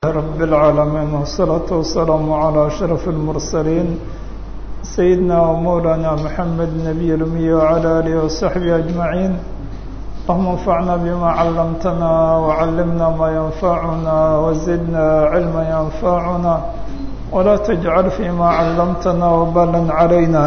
رب العالمين والصلاة والسلام على أشرف المرسلين سيدنا ومولانا محمد النبي الأمي وعلى آله وصحبه أجمعين اللهم انفعنا بما علمتنا وعلمنا ما ينفعنا وزدنا علما ينفعنا ولا تجعل فيما علمتنا وبالا علينا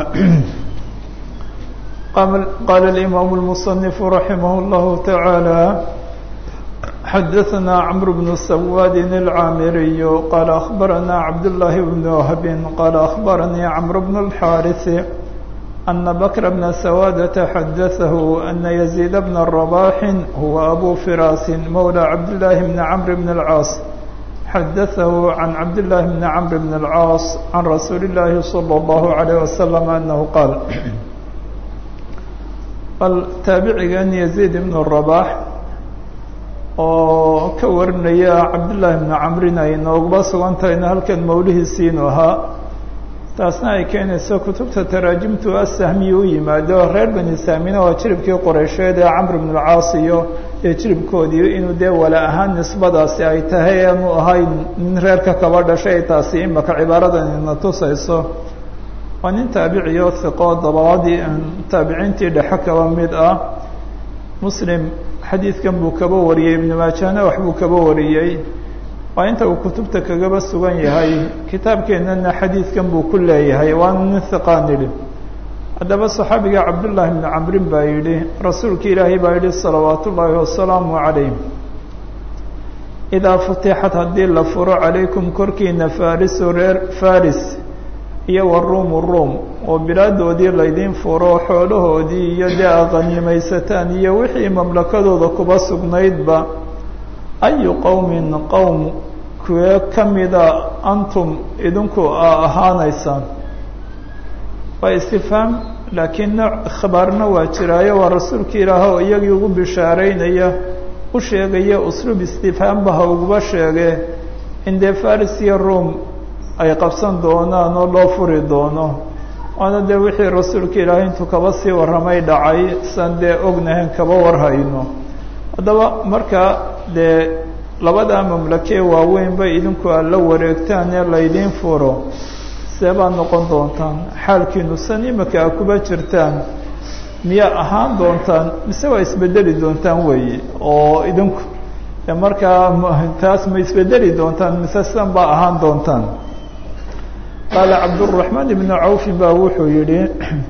قال الإمام المصنف رحمه الله تعالى حدثنا عمرو بن سواد العامري قال أخبرنا عبد الله بن وهب قال أخبرني عمرو بن الحارث أن بكر بن سوادة حدثه أن يزيد بن الرباح هو أبو فراس مولى عبد الله بن عمرو بن العاص حدثه عن عبد الله بن عمرو بن العاص عن رسول الله صلى الله عليه وسلم أنه قال التابعي يزيد بن الرباح oo ka warinaya cabdullaahi bnu camrin ay nooguba sugan tahayna halkan mawlihiisiinu ahaa taasna ay keenayso kutubta taraajimtu asahmiyi u yimaado reer bani saamina waa jiribkii qoreysheed ee camr bn alcaas iyo iyo jiribkoodii inuu dee wala ahaan nisbadaasi ay tahay aanu ahayn nin reerka kaba dhashay taasi imaka cibaaradan ina tusayso waa nin taabiciyo hiqo dabaadii taabiciintii dhexe kaba mid ah muslim xadiidkan buu kaba wariyey ibnu maajahna wax buu kaba wariyey waa inta uu kutubta kagaba sugan yahay kitaabkeennana xadiidkan buu ku leeyahay waana nin hiqaan yidhi haddaba saxaabiga cabdullaahi bnu camrin baa yidhi rasuulka ilaahay baa yidhi salawaatu ullaahi wasalaamu calayh idaa futixat haddii la furo calaykum korkiina farisu reer faris iyo wa ruumu ruum oo bilaadoodii laydiin furo xoolahoodii iyo dee aqanimaysataan iyo wixii mamlakadooda kuba sugnaydba ayu qowmin qowm kuwee ka mida antum idinku a ahaanaysaan waa istifhaam laakiin nooc khabaarna waa jiraayo waa rasuulka ilaah oo iyagii ugu bishaaraynaya u sheegaya usluub istifhaamba ha uguba sheege in dee faris iyo room ay qabsan doonaan oo loo furi doono waana dee wixii rasuulka ilaahay intuu kaba sii warramay dhacay san dee ognahayn kaba warhayno haddaba markaa dee labadaa mamlakee waaweyn bay idinku aad la wareegtaan ee laydiin furo see baad noqon doontaan xaalkiinu san imika a kuba jirtaan miyaa ahaan doontaan mise waa isbedeli doontaan weeye oo idinku markaa taas ma isbedeli doontaan mise sidan baa ahaan doontaan qaala cabduraxmaan ibnu cawfin baa wuxuu yidhi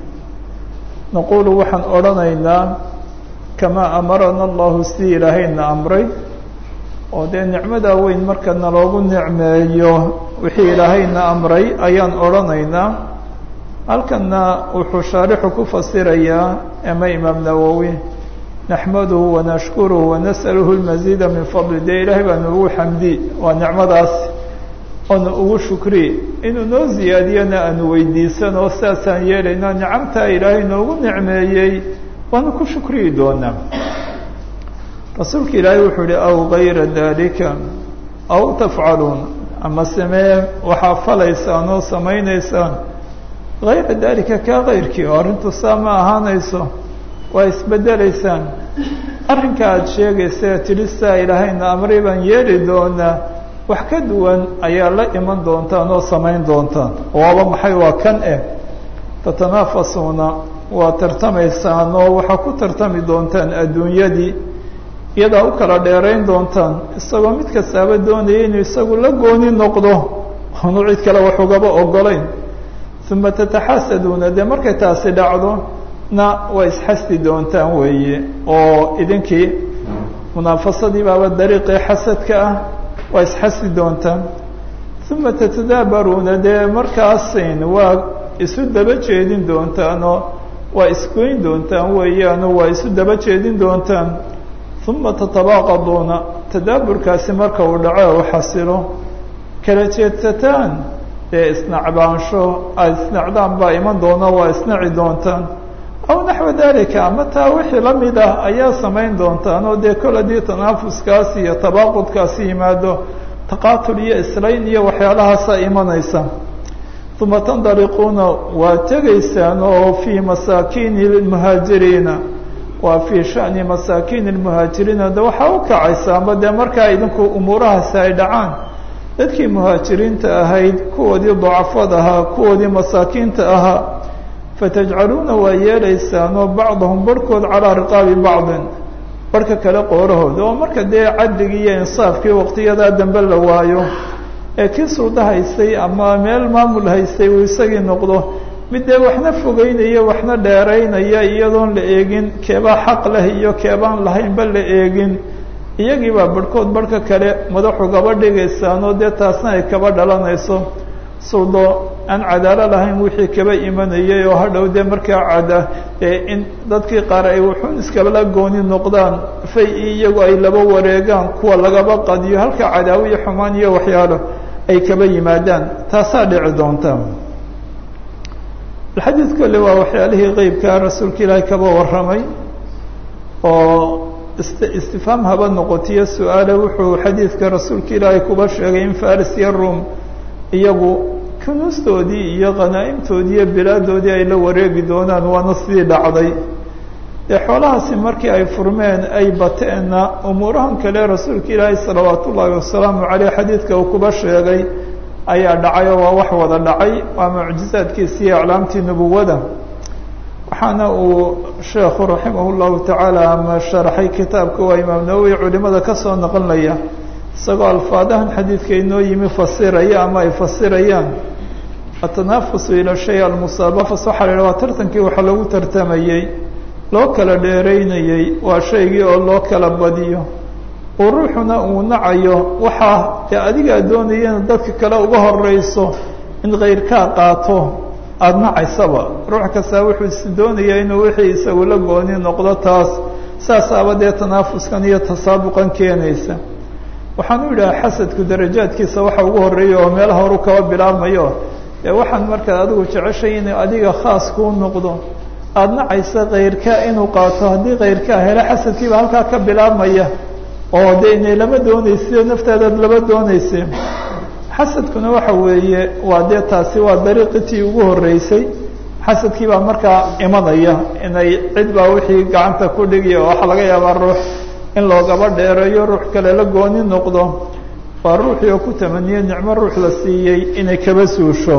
naquulu waxaan odhanaynaa kamaa amarana allahu sidii ilaahayna amray oo dee nicmadaa weyn marka naloogu nicmeeyo wixii ilaahayna amray ayaan odhanaynaa halkanna wuxuu shaarixu ku fasirayaa ama imaam nawowi naxmaduhu wanashkuruhu wanas'aluhu lmasiida min fadli dee ilaahay baanu ugu xamdi waa nicmadaas oonu ugu shukri inuu noo ziyaadiyana aanu weydiisano sidaasaan yeelaynaa nicamtaa ilaahay noogu nicmeeyey waanu ku shukriyi doonaa rasuulka ilaahay wuxuu yihi aw gayra dalika aw tafcaluun ama samee waxaa falaysaan oo samaynaysaan gayra dalika kaa kayrkii oo arrintu saa ma ahaanayso waa isbedelaysaan arrinka aada sheegaysa tidhi saa ilaahayna amray baan yeeli doonaa wax ka duwan ayaa la iman doontaan oo samayn doontaan waaba maxay waa kan eh tatanaafasuuna waa tartamaysaan oo waxaa ku tartami doontaan adduunyadii iyadaa u kala dheerayn doontaan isagoo mid kastaaba doonaya inuu isagu la gooni noqdo oonu cid kale wax ugaba ogolayn uma tataxasaduuna dee markay taasi dhacdo na waa isxasdi doontaan weeye oo idinkii munaafasadii baaba dariiqii xasadka ah waa isxasdi doontaan uma tatadaabaruuna dee markaasin waa isu daba jeedin doontaanoo waa isgoyn doontaan weeyaanoo waa isu daba jeedin doontaan uma tatabaaqaduuna tadaaburkaasi marka uu dhaco u xasilo kala jeedsataan dee isnacbaansho aada isnacdaan baa iman doona waa isnaci doontaan aw naxwa dalika ama taa wixii la mid ah ayaa samayn doontaan oo dee kol haddii tanaafuskaasi iyo tabaaqudkaasi yimaado taqaatul iyo islayn iyo waxyaalahaasa imanaysa uma tandaliquuna waa tegaysaan oo fii masaakiini lmuhaajiriina waa fii shani masaakiin lmuhaajiriina de waxaa u kacaysa ama dee markaa idinku umuurahaasi ay dhacaan dadkii muhaajiriinta ahayd kuwoodii dacafad ahaa kuwoodii masaakiinta ahaa fatajcaluuna waa yeelaysaanoo bacdahum barhkood calaa riqaabi bacdin barhka kale qoorahooda oo marka dee cadligii iyo insaafkii waqtiyadaa dambe la waayo ee kii sulda haystay ama meel maamul haystay uu isagii noqdo mid dee waxna fogeynaya waxna dheeraynaya iyadoon la eegin keebaa xaq leh iyo keebaan lahaynba la eegin iyagii baa barhkood barhka kale madaxu gaba dhigaysaanoo dee taasna ay kaba dhalanayso suldo aan cadaalo lahayn wixii kaba imanayay oo hadhow dee markaa cada ee in dadkii qaar ay wuxuun iskabala gooni noqdaan fay iyagu ay laba wareegaan kuwa lagaba qadiyo halka cadaawo iyo xumaan iyo waxyaalo ay kaba yimaadaan taasaa dhici doonta alxadiid kole waa waxyaalihii qeybkaa rasuulka ilaahay kaba warramay oo istifhaam haba noqotiyo su-aale wuxuu xadiidka rasuulka ilaahay kuba sheegay in faris iyo rum iyagu kunuustoodii iyo khanaa'imtoodii iyo bilaadoodii ay la wareegi doonaan waana sidii dhacday dee xoolahaasi markii ay furmeen ay bateenna umuurahan kale rasuulka ilaahay salawaat ullaahi wasalaamu caleyh xadiidka uu kuba sheegay ayaa dhacay oo waa wax wada dhacay waa mucjizaadkiisi iyo aclaamtii nubuwada waxaana uu sheekhu raximah llahu tacaala ama sharaxay kitaabka waa imaam nawowi culimada kasoo naqlinaya isagoo alfaadahan xadiidka inoo yimi fasiraya ama ay fasirayaan atanaafusu ila shay almusaabafas waxaa la yidhaha waa tartankii waxa lagu tartamayey loo kala dheeraynayey waa shaygii oo loo kala badiyo oo ruuxuna uu nacayo waxaa dee adigaa doonayana dadka kale uga horeyso in kayrkaa qaato aada nacaysaba ruux kastaa wuxuu is doonayaa inuu wixii isagu la gooni noqdo taas saasaaba dee tanaafuskan iyo tasaabuqan keenaysa waxaan u yidhaha xasadku darajaadkiisa waxa ugu horeeya oo meelaha horu kaba bilaabmayo dee waxaan markaad adigu jeceshay inuu adiga khaas kuu noqdo aada nacaysa kayrkaa inuu qaato haddii kayrkaa hele xasadkiiba halkaa ka bilaabmaya oo de inay lama doonaysiyo naftaadaad lama doonaysa xasadkuna waxa weeye waa dee taasi waa dariiqitii ugu horeysay xasadkii baa markaa imanaya inay cid baa wixii gacanta ku dhigiya oo waxaa laga yaabaa ruux in loogaba dheereeyo ruux kale la gooni noqdo waa ruuxii oo ku tamaniye nicmo ruux la siiyey inay kaba suusho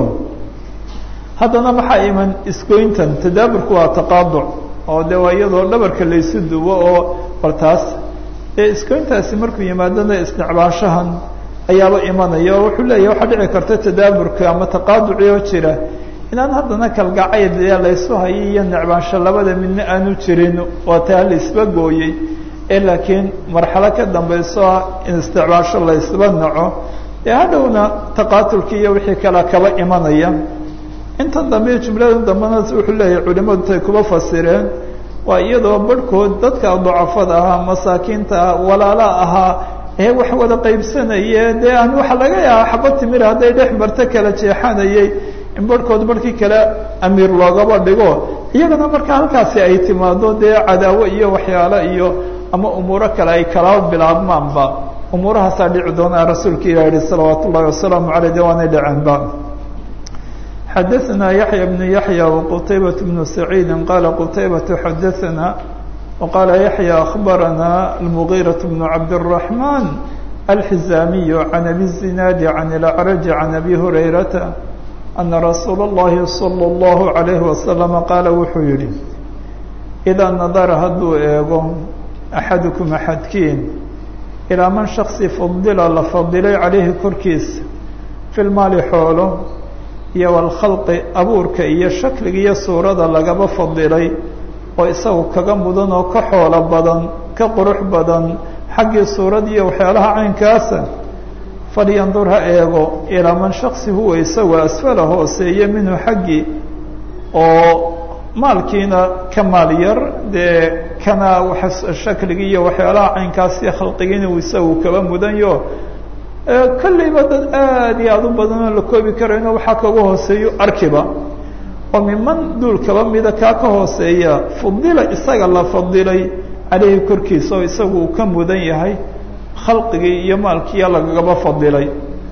haddana maxaa iman isgoyntan tadaaburku waa taqaaduc oo de waa iyadoo dhabarka laysu duwo oo bal taas ee iskoyntaasi markuu yimaadona isnecbaashahan ayaaba imanaya oo wuxuu leeyahy waxaa dhici karta tadaaburka ama taqaaduci oo jira inaan haddana kalgacayl dee laysu hayay iyo necbaansho labada midna aanu jirin waa taa laisba gooyey ee laakiin marxalo ka dambayso ah in isnecbaasho laysba naco dee hadhowna taqaatulkii iyo wixii kale kaba imanaya intan dambe jumlada dambena wuxuu leeyahay culimadu tay kuba fasireen waa iyadoo barhkood dadka dacafada ahaa masaakiinta ah walaala ahaa ee wax wada qaybsanaye dee aan waxa laga yaaba xaba timir hadday dhex marto kala jeexanayay in barhkood barhkii kale amiir loogaba dhigo iyagana marka halkaasi ay timaado dee cadaawo iyo waxyaalo iyo ama umuuro kale ay kala bilaabmaanba umuurahaasaa dhici doonaa rasuulka ilah yihi salawaat ullahi wasalaamu aleyh de waanay dhaceenba xadaثna yaحyى بن yaحyى وqtaybaة بن سacيidi qala qtaybaة xadaثna وqala yaحyى أخbarana المغيرة بن cabdالرحمن الحزاmiي عن أbي الزناad عن الأعرج عن أbي هريرةa أنa رasuul الlahi صلى الله عليه وسلم qaala wuxuu yihi إdaa nadara hadduu eego أxadكم أxadkiin ilىa man شhaksi fadila la fadilay عalayhi korkiisa في lmaali xoolo iyo walkhalqi abuurka iyo shakliga iyo suurada lagaba fadilay oo isagu kaga mudan oo ka xoolo badan ka qurux badan xaggii suurada iyo waxyaalaha caynkaasa falyandur ha eego ilaa man shaksi huwa isagu asfala hooseeye minhu xaggii oo maalkiina ka maal yar dee kana shakliga iyo waxyaalaha caynkaas iyo khalqigiina uu isagu kaba mudanyo kollayba dad aada iyo aada u badan oo la koobi karayno waxaa kaga hooseeyo arkiba oo miman duul kaba mida kaa ka hooseeya fudila isaga la fadilay caleyhi korkiisa oo isagu uu ka mudan yahay khalqigii iyo maalkiiya lagagaba fadilay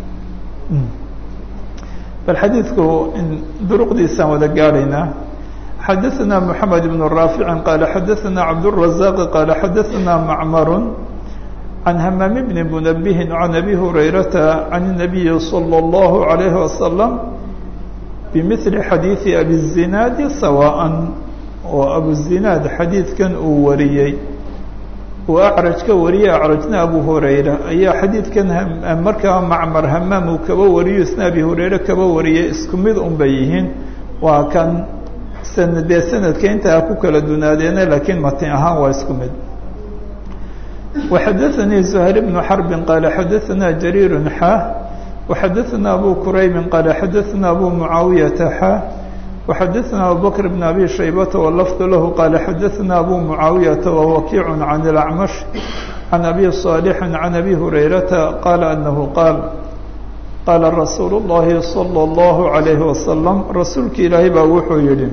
bal xadiidku duruqdiisaan wada gaadhaynaa xadaثna mحamed بن raafici qaala xadaثna cabdالرaزاq qaala xadaثna macmar can hamaam bni munabihin can abi hurayrata can الnabiyi salى اllahu عalayhi wasalam bimili xadiidi abizinaadi sawaaءa oo abuzinaad xadiidkan uu wariyey uu acraj ka wariyey acrajna abu hurayra ayaa xadiidkan markaa macmar hamaam uu kaba wariyo isna abi hurayre kaba wariyey isku mid un bay yihiin waa kan sanadee sanadka intaa ku kala dunaadeena laakiin matin ahaan waa isku mid وxadaثnii زhayr بن xرb qال xadaثna جرير xا وxadaثna أbو كرayb qال xadaثna أbو معaaوiيaةa xا وxadaثna أbو بكر بن أbي شhaybة واللفظ lah qال xadaثna أbو معaaوiيaةa ووkiع عن الأعمش عن أbي صالح عن أbي هريرةa qال أنه qاaل qاala رasuuل اللhi صلى الله عليه وسلم rasuulki ilaahay baa wuxuu yihi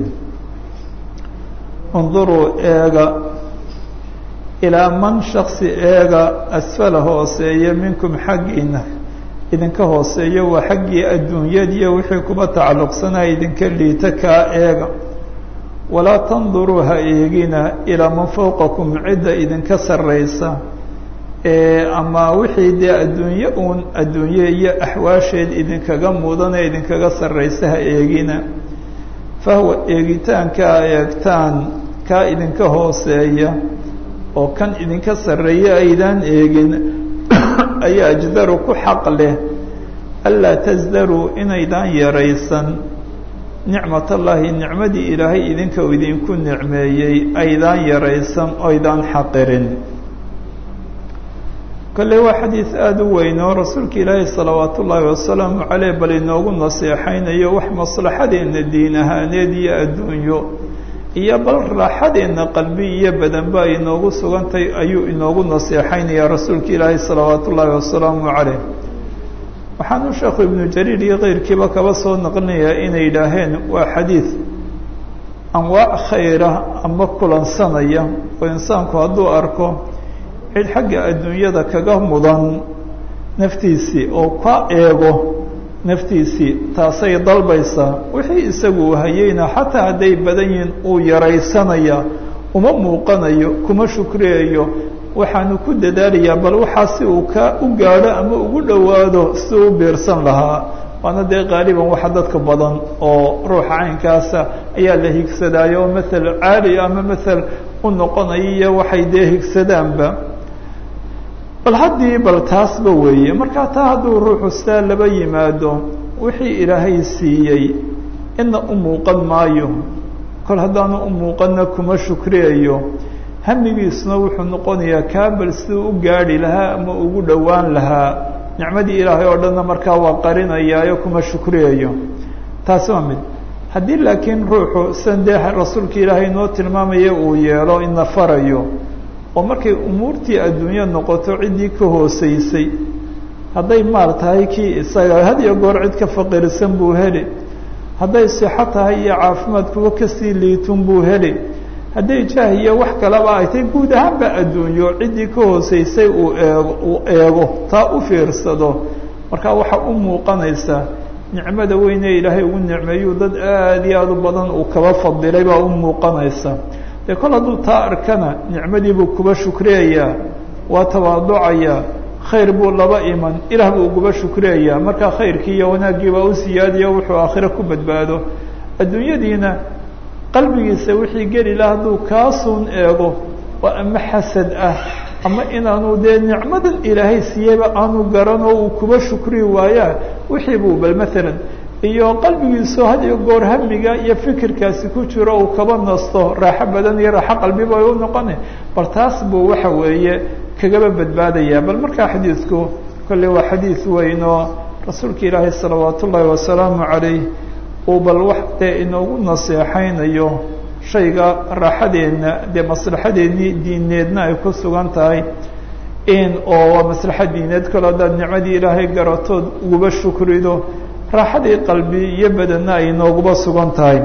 اnظuruu eega ilaa man shaksi eega asfala hooseeya minkum xaggiina idinka hooseeya waa xaggii adduunyadiiyo wixii kuba tacalluqsanaya idinka liita kaa eega walaa tanduruu ha eegina ilaa man fowqakum cidda idinka sarraysa ama wixii dee adduunye uun adduunye iyo axwaasheed idinkaga mudane idinkaga sarraysa ha eegina fahwa eegitaanka a eegtaan kaa idinka hooseeya oo kan idinka sarreeya aydaan eegin ayaa ajdaru ku xaq leh anlaa tasdaruu inaydaan yaraysan nicmat allaahi nicmadii ilaahay idinka idinku nicmeeyey aydaan yaraysan oydaan xaqirin kolley waa xadiid aada u weyn oo rasuulka ilaahay salawaat ullaahi wasalaamu caleyh bal inoogu naseexaynayo wax maslaxadeenna diin ahaaneed iyo adduunyo iyo bal raaxadeenna qalbi iyo badanba ay inoogu sugantay ayuu inoogu naseexaynayaa rasuulka ilaahay salawaat ullaahi wasalaamu caleyh waxaanu sheekhu ibnu jariir iyo keyrkiiba kaba soo naqlinayaa inay yidhaaheen waa xadiid anwaac khayra ama kulansanaya oo insaanku hadduu arko cid xagga adduunyada kaga mudan naftiisii oo ka eego naftiisii taasay dalbaysaa wixii isagu uu hayeyna xataa hadday badan yihiin uu yaraysanaya uma muuqanayo kuma shukriyayo waxaanu ku dadaalayaa bal waxaa si uu ka u gaadho ama ugu dhowaado si u biirsan lahaa waana dee qaaliban waxa dadka badan oo ruuxa caynkaasa ayaa la higsadaayo oo mathal caali ama mathal u noqonayo iyo waxay dee higsadaanba bal haddii bal taasba weeye markaa taa hadduu ruuxu sidaa laba yimaado wixii ilaahay siiyey ina u muuqan maayo kol haddaanu u muuqanna kuma shukriyayo hamigiisuna wuxuu noqonayaa kaabal siduu u gaadhi lahaa ama ugu dhowaan lahaa nicmadii ilaahay oo dhanna markaa waa qarinayaayo kuma shukriyayo taasi waa mid haddii laakiin ruuxu sidan dee rasuulka ilaahay noo tilmaamaya uu yeelo ina farayo oo markay umuurtii adduunyo noqoto ciddii ka hooseysay hadday maal tahay kii isaga had iyo goor cid ka faqiirsan buu heli hadday sixo tahay iyo caafimaad kuwa kasii liitun buu heli hadday jaah iyo wax kaleba ay tahay guud ahaanba adduunyo ciddii ka hooseysay uu eego uu eego taa u fiirsado markaa waxaa u muuqanaysa nicmada weyne ilaahay ugu nicmeeyuu dad aada iyo aada u badan uu kaba fadilay baa u muuqanaysa dee kol hadduu taa arkana nicmadii buu kuba shukriyayaa waa tawaaducayaa khayr buu laba iman ilaah buu uguba shukriyayaa markaa khayrkii iyo wanaaggii baa u siyaadiyo wuxuu aakhiro ku badbaado adduunyadiina qalbigiisa wixii geli laha hadduu kaasuun eego oo ama xasad ah ama inaanu dee nicmadan ilaahay siiyeyba aanu garanoo uu kuba shukri waayaa wixii buu bal maalan iyo qalbigiisu had iyo goor hamiga iyo fikirkaasi ku jiro uu kaba nasto raaxo badan iyo raaxo qalbiba ay u noqone bal taas buu waxa weeye kagaba badbaadaya bal markaa xadiidku kolley waa xadiid weyn oo rasuulka ilaahay salawaat ullaahi wasalaamu calayh uu bal wax dee inoogu naseexaynayo shayga raaxadeenna dee maslaxadeennii diineedna ay ku sugan tahay in oo waa maslaxa diineed kalo haddaad nicmadii ilaahay garatood uguba shukrido raaxadii qalbi iyo badanna ay nooguba sugan tahay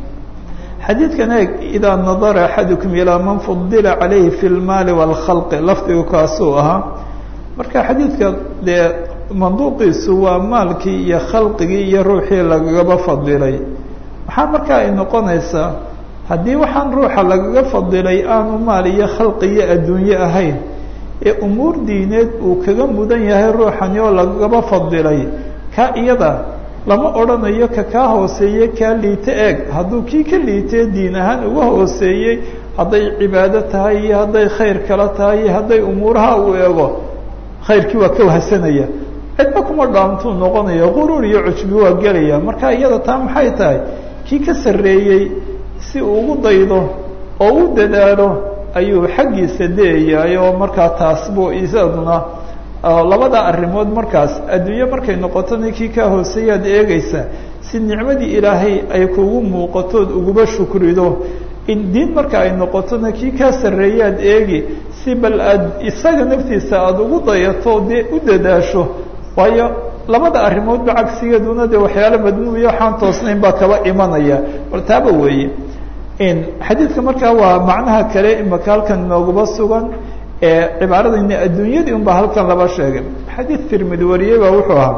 xadiidkan eeg idaa nadara axadukum ilaa man fudila calayhi fi lmaali wاlkhalqi lafdigu kaasuu ahaa marka xadiidka dee manduuqiisu waa maalkii iyo khalqigii iyo ruuxii lagagaba fadilay maxaa markaa ay noqonaysaa haddii waxaan ruuxa lagaga fadilay aanu maal iyo khalqi iyo adduunye ahayn ee umuur diineed uu kaga mudan yahay ruuxani oo lagaba fadilay ka iyada lama odhanayo ka kaa hooseeye kaa liite eeg hadduu kii ka liitee diin ahaan uga hooseeyey hadday cibaado tahay iyo hadday khayr kala tahay iyo hadday umuuraha uu eego khayrkii waa ka wahsanaya cidba kuma dhaantuu noqonaya quruur iyo cujbi waa gelaya marka iyada taa maxay tahay kii ka sarreeyey si uu ugu daydo oo u dadaalo ayuu xaggiisa deeyahay oo markaa taas buu isaduna labada arrimood markaas adduunye markay noqotona kii kaa hooseeyaad eegaysaa si nicmadii ilaahay ay kugu muuqatood uguba shukrido in diin marka ay noqotona kii kaa sarreeyaad eegi si bal aad isaga naftiisa aada ugu dayato dee u dadaasho waayo labada arrimoodba cagsigeeduna dee waxyaalo madmuuya waxaan toosnayn baa kaba imanaya bal taaba weeye xadiidka markaa waa macnaha kale imaka halkan nooguba sugan ee cibaaradayna adduunyadii un baa halkan laba sheegay xadiid tirmidi wariyey baa wuxuu ahaa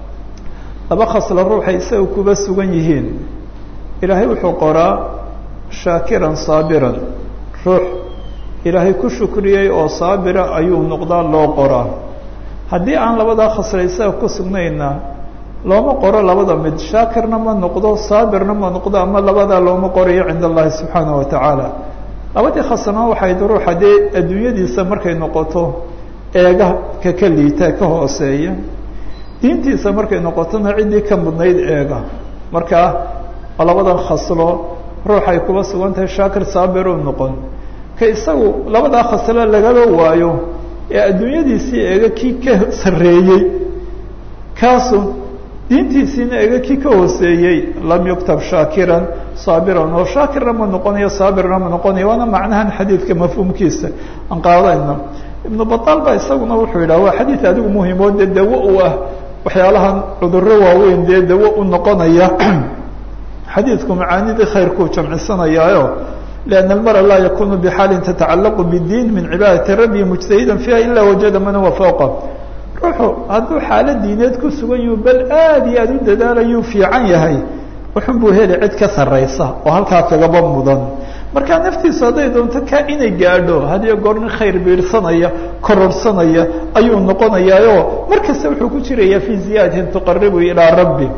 laba khasla ruuxay isaga kuba sugan yihiin ilaahay wuxuu qoraa shaakiran saabiran ruux ilaahay ku shukriyey oo saabira ayuu noqdaa loo qoraa haddii aan labadaa khasla isaga ku sugnayna looma qoro labada mid shaakirna ma noqdo saabirna ma noqdo ama labadaa looma qorayo cinda allahi subxaana wa tacaala labadii khasna waxayd ruuxa dee adduunyadiisa markay noqoto eega ka ka liita ka hooseeya diintiisa markay noqotona ciddii ka mudnayd eega markaa labadan khaslo ruuxay kuba sugan tahay shaakir saabir u noqon ka isagu labadaa khaslo lagaba waayo ee adduunyadiisii eega kii ka sarreeyey kaasu diintiisiina ega kii ka hooseeyey lam yuktab shaakiran saabiran oo shaakirna ma noqonayo saabirna ma noqonayo waana macnahan xadiidka mafhuumkiisa aan qaadayno ibnu bataal baa isaguna wuxuu yidhaha waa xadiid adigu muhimo dee dawo u ah waxyaalahan cudurro waaweyn dee dawo u noqonaya xadiidku macaanidii khayrkuu jamcisanayaayo lianna almara laa yakunu bixaalin tatacallaqu bidiin min cibaadati rabbi mujtahidan fiiha ila wajada man huwa fawqa ruuxu hadduu xaalo diineed ku sugan yahu bal aada iyo aada u dadaalayuu fiican yahay wuxun buu heli cid ka sarraysa oo halkaa kagaba mudan markaa naftiisu hadday doonto kaa inay gaadho hadiyo goor nin khayr biirsanaya kororsanaya ayuu noqonayaayo mar kasta wuxuu ku jirayaa fii ziyaadatin tuqaribu ilaa rabbi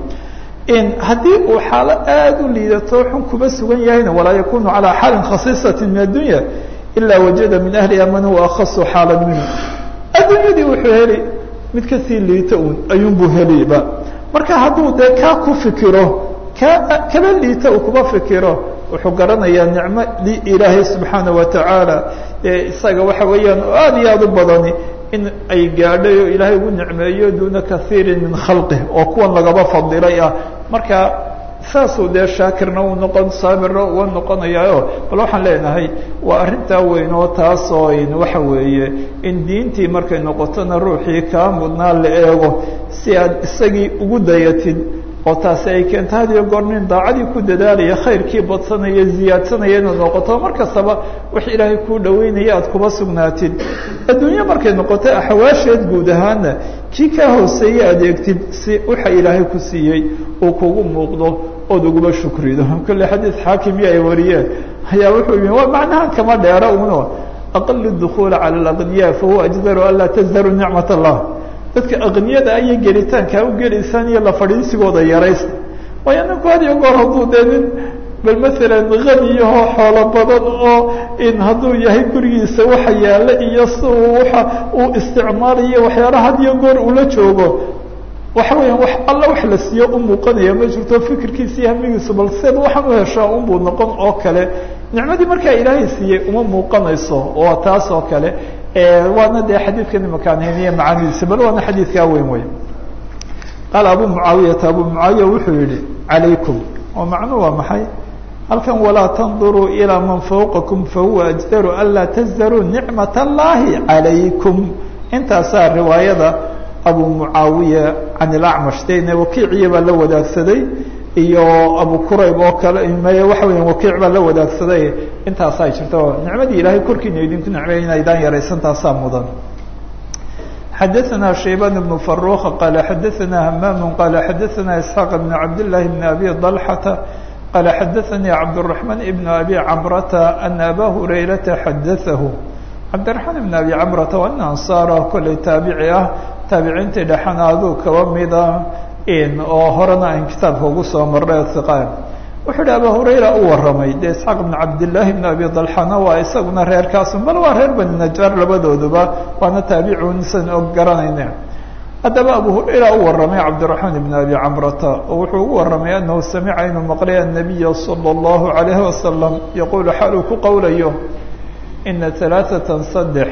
haddii uu xaalo aada u liidato xun kuba sugan yahayna walaa yakunu calaa xaalin khasiisati min addunya ilaa wajada min ahliha man huwa akhasu xaalan minhu adduunyadii wuxuu heli mid kasii liita un ayuunbuu heliba marka hadduu dee kaa ku fikiro kaa kaba liita uu kuba fikiro wuxuu garanayaa nicmadii ilaahay subxaana wa tacaala ee isaga waxa weeyaan oo aada iyo aada u badani in ay gaadhay oo ilaahay ugu nicmeeyo duuna kaiirin min khalqih oo kuwan lagaba fadilay ah marka saasuu dee shaakirna uu noqon saabirna uga noqonayaayo bal waxaan leenahay waa arrintaa weyn oo taasoo waxa weeye in diintii markay noqotona ruuxii kaa mudnaa la eego si aad isagii ugu dayatid oo taasi ay keento had iyo goor nin daacadii ku dadaalaya khayrkii badsanaya ziyaadsanaya inaad noqoto mar kastaba wax ilaahay kuu dhaweynaya aad kuba sugnaatid adduunye markay noqoto axawaasheed guud ahaana kii kaa hooseeye adeegtid si waxa ilaahay ku siiyey uu kugu muuqdo ood uguba shukrido kolle xadiid xaakimiyo ay wariyeen ayaa wuxuu yii waa macnahan kama dheera uno aqalu dukuula cala alaqniya fahuwa ajdaru an laa tazdaru nicmat allah dadka aqniyada ayay gelitaankaa u gelaysaan iyo la fadhiisigooda yaraysta waayo ninku had iyo goor hadduu dee nin bal maalan haniyahoo xoolo badan oo in hadduu yahay gurigiisa waxa yaalla iyo si uu waxa uu isticmaalayo waxyaalaha had iyo goor ula joogo waxa weeyaan wax alla wax la siiyo u muuqanaya ma jirto fikirkiisa iyo hamigiisu bal seed waxaan u heshaa unbuu noqon oo kale nicmadii markaa ilaahay siiyey uma muuqanayso oo taas oo kale waana dee xadiidkan imakaan hayniye macaanidiisa bal waana xadiidkaa weyn wey qaala abu mucaawiyata abu mucaawiya wuxuu yihi calaykum oo macnuu waa maxay halkan walaa tanduruu ilaa man fawqakum fahuwa ajdaru anlaa tazdaruu nicmat allahi calaykum intaasaa riwaayada abu mucaawiya can ilacmash dene wakiiciya baa la wadaagsaday iyo abu qurayb oo kale maya waxa weya wakiic baa la wadaagsaday intaasaa jirta nicmadii ilaahay korkiina idinku nicmay inaydaan yaraysan taasaa mudan xadaثna shayban بن فaruq qala xadaثna hmam qala xadaثna isxaaq بn cabd لlahi بn abi طalxata qala xadaثanii cabdالرaحman بn abi camrata ana aba hurayrata xadaثahu cabdiraxmaan ibn abi camrata waa nin ansaar ah kolley taabici ah taabiciintii dhexana aduu kaba mida oo horena aan kitaabka ugu soo marnay hiqaan wuxuu hi abu hurayra u warramay dee isxaaq ibn cabdillaahi ibn abi dalxana waa isaguna reerkaasun bal waa reer bani najaar labadooduba waana taabicun san og garanayna haddaba abu hurayra u warramay cabdiraxmaan ibn abi camrata oo wuxuu ugu warramay anahu samica inuu maqlay annabiya sala allahu calayhi wasalam yaquulu xaal uu ku qowlayo ina alaaatan saddex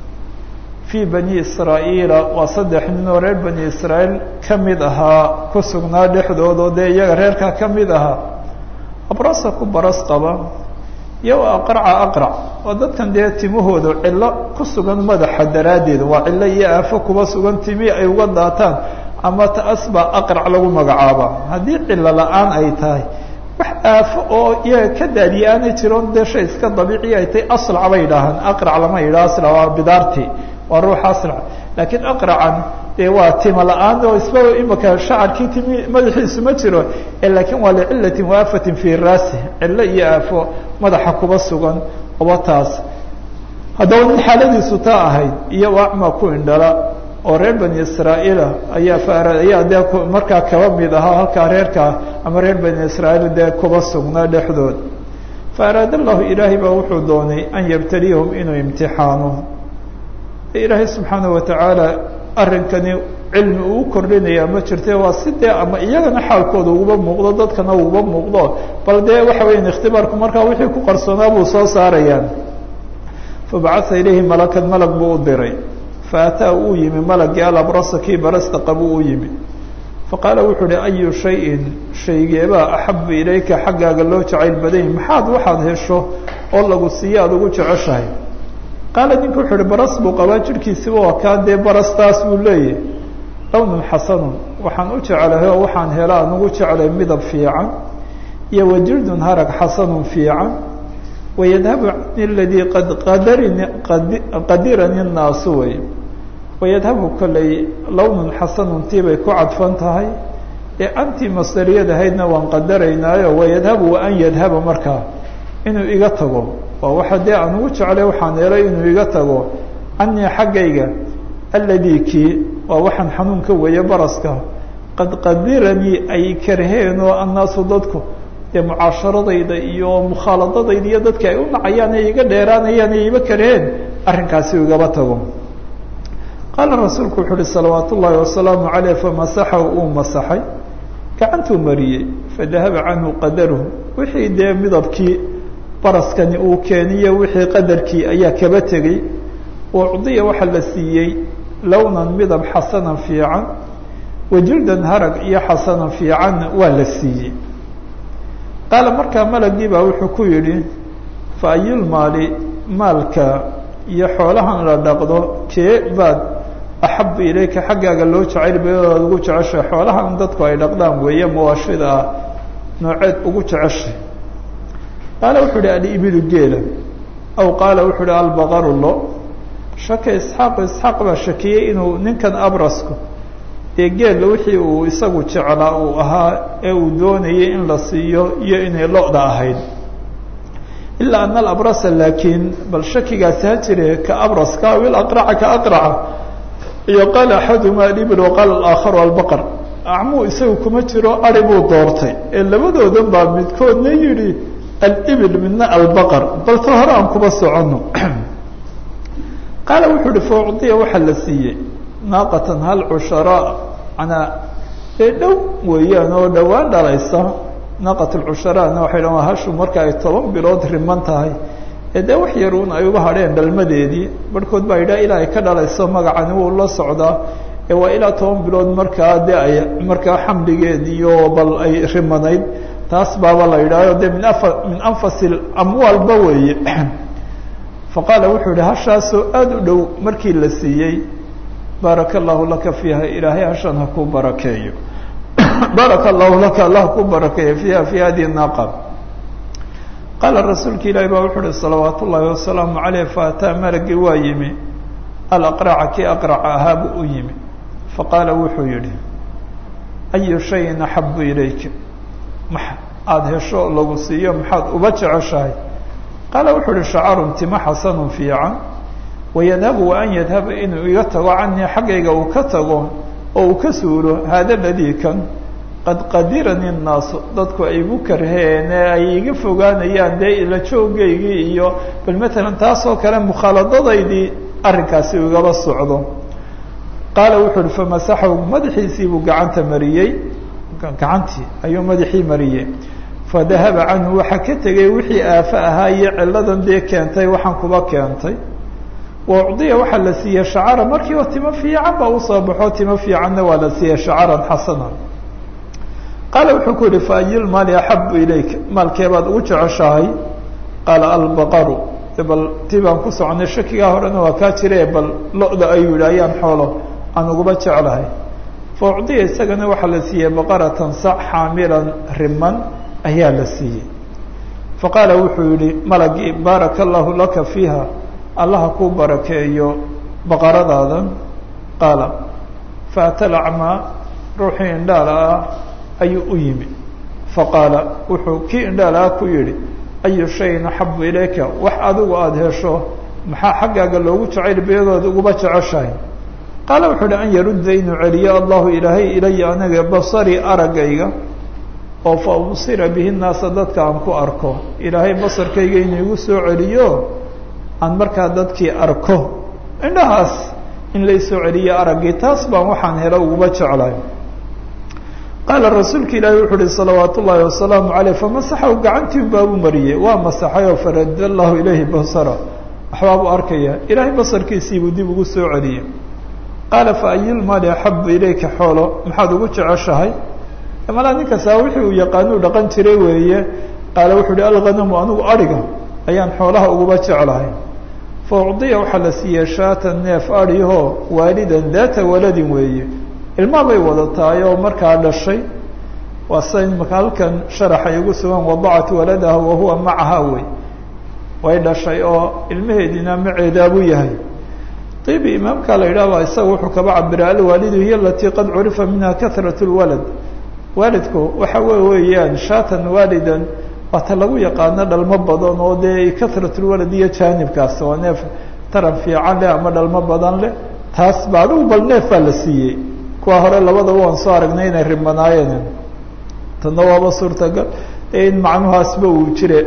fii bani israa'iila waa saddex nin oo reer bani israa'iil ka mid ahaa ku sugnaa dhexdooda oo dee iyaga reerkaa ka mid ahaa abrasa ku baras qaba iyo aqraca aqrac oo dadkan dee timahooda cillo ku sugan madaxa daraaddeed waa cillo iyo aafo kuba sugan timi ay uga daataan ama taas baa aqrac lagu magacaaba haddii cillo la-aan ay tahay wax aafo oo iyaga ka daadiye aanay jiroon dee shay iska dabiiciya ay tahay aslac bay idhaahaan aqrac lama yidhaha aslac waa bidaarti waa ruuxa aslac laakiin aqracan dee waa tima la-aan oo isba imika shacarkii timi madaxiisu ma jiro laakiin waa licilatin waafatin fii raasi cillo iyo aafo madaxa kuba sugan oba taas haddaba nin xaaladiisu taa ahayd iyo acma ku indhala oo reer bani israa'iila ayaa faara ayaa dee markaa kaba mid ahaa halkaa reerkaa ama reer bani israa'iil dee kuba sugnaa dhexdood fa araada allahu ilaahay baa wuxuu doonay an yabtaliyahum inuu imtixaano ilaahay subxaana watacaala arrinkani cilmi uu kordhinaya ma jirte waa si dee ama iyagana xaalkooda uguba muuqdo dadkana uguba muuqdo bal dee waxa weya ikhtibaarku markaa wixii ku qarsoonaa buu soo saarayaan fabacaa ilayhi malakan malag buu u diray faataa uu yimi malagii alabrasa kii barasta qabu u yimi faqaala wuxuu uhi ayu shayin shaygeebaa axabu ilayka xaggaaga loo jacayl badany maxaad waxaad hesho oo lagu siiyo aada ugu jeceshahay qaala ninku wuxuu uhi baras buu qabaa jirhkiisiba waa kaa dee barastaas buu leeyahy lownun xasanun waxaan u jeclahay oo waxaan hela aan ugu jeclay midab fiican iyo wajildun harag xasanun fiican wayadhabu cani ladii qad qadarani qadirani nnaasu wey wayadhabu kolley lownun xasanun tii bay ku cadfan tahay ee antii masdariyadahaydna waan qadaraynaayo wayadhabu wa an yadhaba markaa inuu iga tago waa waxa dee aan ugu jeclay waxaan helay inuu iga tago canii xaggayga alladii kii waa waxaan xanuunka weeye baraska qad qadiranii ay karheen oo annaasu dadku dee mucaasharadayda iyo mukhaaladadayda iyo dadka ay u nacayaan ee iga dheeraanayaan ee iba karheen arrinkaasi u igaba tago qaala rasuulku wuxu uhi salawaat ullaahi wasalaamu caleyh famasaxahu uu masaxay gacantuu mariyey fadahaba canhu qadaruhu wixii dee midabkii baraskani uu keeniyo wixii qadarkii ayaa kaba tegey ucdiya waxaa la siiyey lownan midab xasanan fiican wajildan harag iyo xasanan fiican waa la siiyey qaala markaa malagii baa wuxuu ku yidhi fa ayulmaali maalka iyo xoolahan la dhaqdo kee baad axabu ilayka xaggaaga loo jacayl bayadood ugu jeceshay xoolahan dadku ay dhaqdaan weeye mawaashida ah nooceed ugu jeceshay qaala wuxuu uhi alibilu geela aw qaala wuxuu uhi albaqaru lo shaka isxaaqu isxaaq baa shakiyey inuu ninkan abrasku dee geela wixii uu isagu jeclaa uu ahaa ee uu doonayay in la siiyo iyo inay lo-da ahayd ilaa ana alabrasa laakiin bal shakigaasi ha jire ka abraska aw ilaqraca ka aqraca iyo qaala axaduma alibil waqaala alaakharu albaqar acmuu isagu kuma jiro ari buu doortay ee labadoodan baa midkoodna yidhi alibil midna albaqar bal ta hore aan kuba soconno qaala wuxuu uhi faucdiya waxaa la siiyey naaqatan hal cusharaa manaa dee dhow weeyaan oo dhowaan dhalaysa naaqat lcusharaana waxay dhan waa hashu marka ay toban bilood riman tahay ee dee wax yar uun ay uga hadheen dhalmadeedii barhkood baa yidhaha ilaa ay ka dhalayso magacani wuu la socdaa ee waa ilaa toban bilood markaa dee ay markaa xamligeediiyo bal ay rimanayd taas baaba la yidhahyo de min afa min anfasi amwaalba weeye faqaala wuxuu yihi hashaasoo aada u dhow markii la siiyey baaraka allahu laka fiiha ilaahay hashan ha ku barakeeyo baaraka allahu laka allah ku barakeeyo fiiha fi hadihi naaqa qaala rasuulka ilaahi baa wuxuu uhi salawaat ullaahi wasalaamu caleyh faataa malagii waa yimi alaqraca kii aqraca ahaa buu u yimi faqaala wuxuu yihi ayu shayin axabu ilayka ma aada hesho lagu siiyo maxaad uba jeceshahay qaala wuxuu uhi shacarun tima xasanun fiican wayadhabu wa an yadhaba inuu iga tago canii xaggayga uu ka tago oo uu ka suulo haada ladii kan qad qadirani nnaasu dadku ay igu karheen ee ay iga fogaanayaan dee ila joogaygii iyo bal matalan taasoo kale mukhaaladadaydii arrinkaasi uu igaba socdo qaala wuxuu uhi famasaxahu madaxiisii buu gacanta mariyey gacantii ayuu madaxii mariyey fadahaba canhu waxaa ka tegay wixii aafo ahaa iyo ciladan dee keentay waxaan kuba keentay wa ucdiya waxaa la siiyey shacara markiiba timo fiican baa usoo baxo timo fiicanna waa la siiyey shacaran xasana qaala wuxuu ku yihi faayulmaali axabu ilayka maalkeebaad ugu jeceshahay qaala albaqaru bal ti baan ku soconay shakigaa horena waa kaa jire bal lo-da ayuu yihi ayaan xoolo aan uguba jeclahay fa ucdiya isagana waxaa la siiyey baqaratan sac xaamilan riman ayaa la siiyey faqaala wuxuu yihi malagii baaraka allahu laka fiiha allaha kuu barakeeyo baqaradaadan qaala faatalacmaa ruuxii indhaala ah ayuu u yimi faqaala wuxuu kii indhaala ah ku yihi ayu shayin axabu ilayka wax adigu aada hesho maxaa xaggaaga loogu jacayl beedooda uguba jeceshahay qaala wuxuu uhi an yarudda inuu celiyo allahu ilaahay ilaya anaga basari araggayga oo fa ubsira bihi naasa dadka aan ku arko ilaahay basarkayga inuu igu soo celiyo aan markaa dadkii arko indhahaas in laysoo celiyo araggii taas baan waxaan helo uguba jeclay qaala rasuulka ilaahi wuxuu uhi salawaat ullaahi wasalaamu caleyh famasaxahu gacantii baabuu mariyey waa masaxay oo farada allahu ilayhi basara waxbaabuu arkaya ilaahay basarkiisiibuu dib ugu soo celiyey qaala fa ayulmaali axabu ilayka xoolo maxaad ugu jeceshahay malaa ninkasaa wixii uu yaqaanuu dhaqan jiray weeye qaala wuxuu uhi alghanamu anigu adhiga ayaan xoolaha uguba jeclahay fa ucdiya waxaa la siiyey shaatan neef adhihoo waalidan daata waladin weeye ilmaa bay wadataay oo markaa dhashay waa sida imaka halkan sharaxay ugu sugan wadacat waladaha wahuwa macaha wey way dhashay oo ilmaheediina maceedaabuu yahay ibi imaamka la yidhahba isaga wuxuu kaba cabira alwaalidu hiy alatii qad curifa minha kahrat lwalad waalidku waxa we weeyaan shaatan waalidan waata lagu yaqaano dhalmo badan oo dee kahrat lwalad iyo jaanibkaas waa neef taran fiican leh ama dhalmo badan leh taas ba adigu bal neef baa la siiyey kuwa hore labadaba waan soo aragnay inay rimanaayeen tadna waaba suurtagal in macnuhaasba uu jire